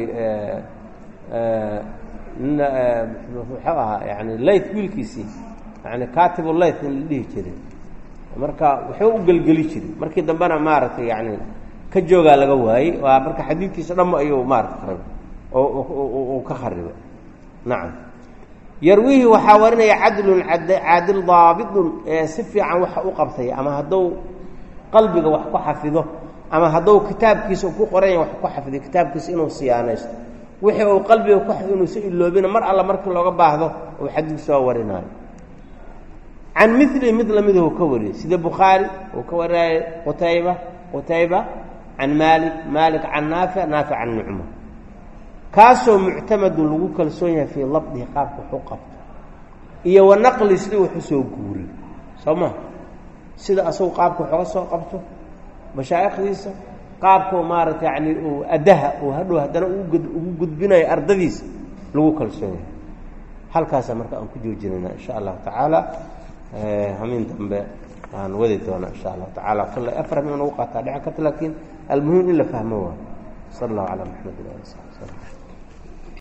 nin muxuu ahaa yani layt wiilkiisii yani katibu layt in la dhihi jiray marka wuxuu u gelgeli jiray markii dambena maaragtay yani ka joogaa laga waayey waa marka xadiidkiisa dhamma ayuu maarata kharibay oo ka kharibay nacam yarwihi waxaa warinaya cadlun caadil daabidun ee si fiican waxa u qabtay ama hadduu qalbiga wax ku xafido ama hadduu kitaabkiisa ku qoranya wax ku xafiday kitaabkiisa inuu siyaanaysto wixii uu qalbiga ku inuusa iloobina mar alla markii looga baahdo uu xadiid soo warinaayo can mili mid lamiduu ka wariyey sida bukhaari uu ka wariyay qutayba qutayba can maalik maalik can naafic naafic can ibni cumar kaasoo muctamadun lagu kalsoon yahay fii labdihi qaabka waxu qabto iyo wa naqli sida waxu soo guuriy soo ma sida asagu qaabka waxooga soo qabto mashaa'ikhdiisa qaabkau maaragta yani uu addaha uu hadhow haddana ugu gudbinayo ardadiisa lagu kalsoon yahay halkaasa marka aan ku joojinayna insha allahu tacaala hamiin dambe aan wadi doona insha allahu tacaala kale afram in ugu qaataa dhici karta laakiin almuhim in la fahmo waa sala allahu calaa maxamed ali sabi slm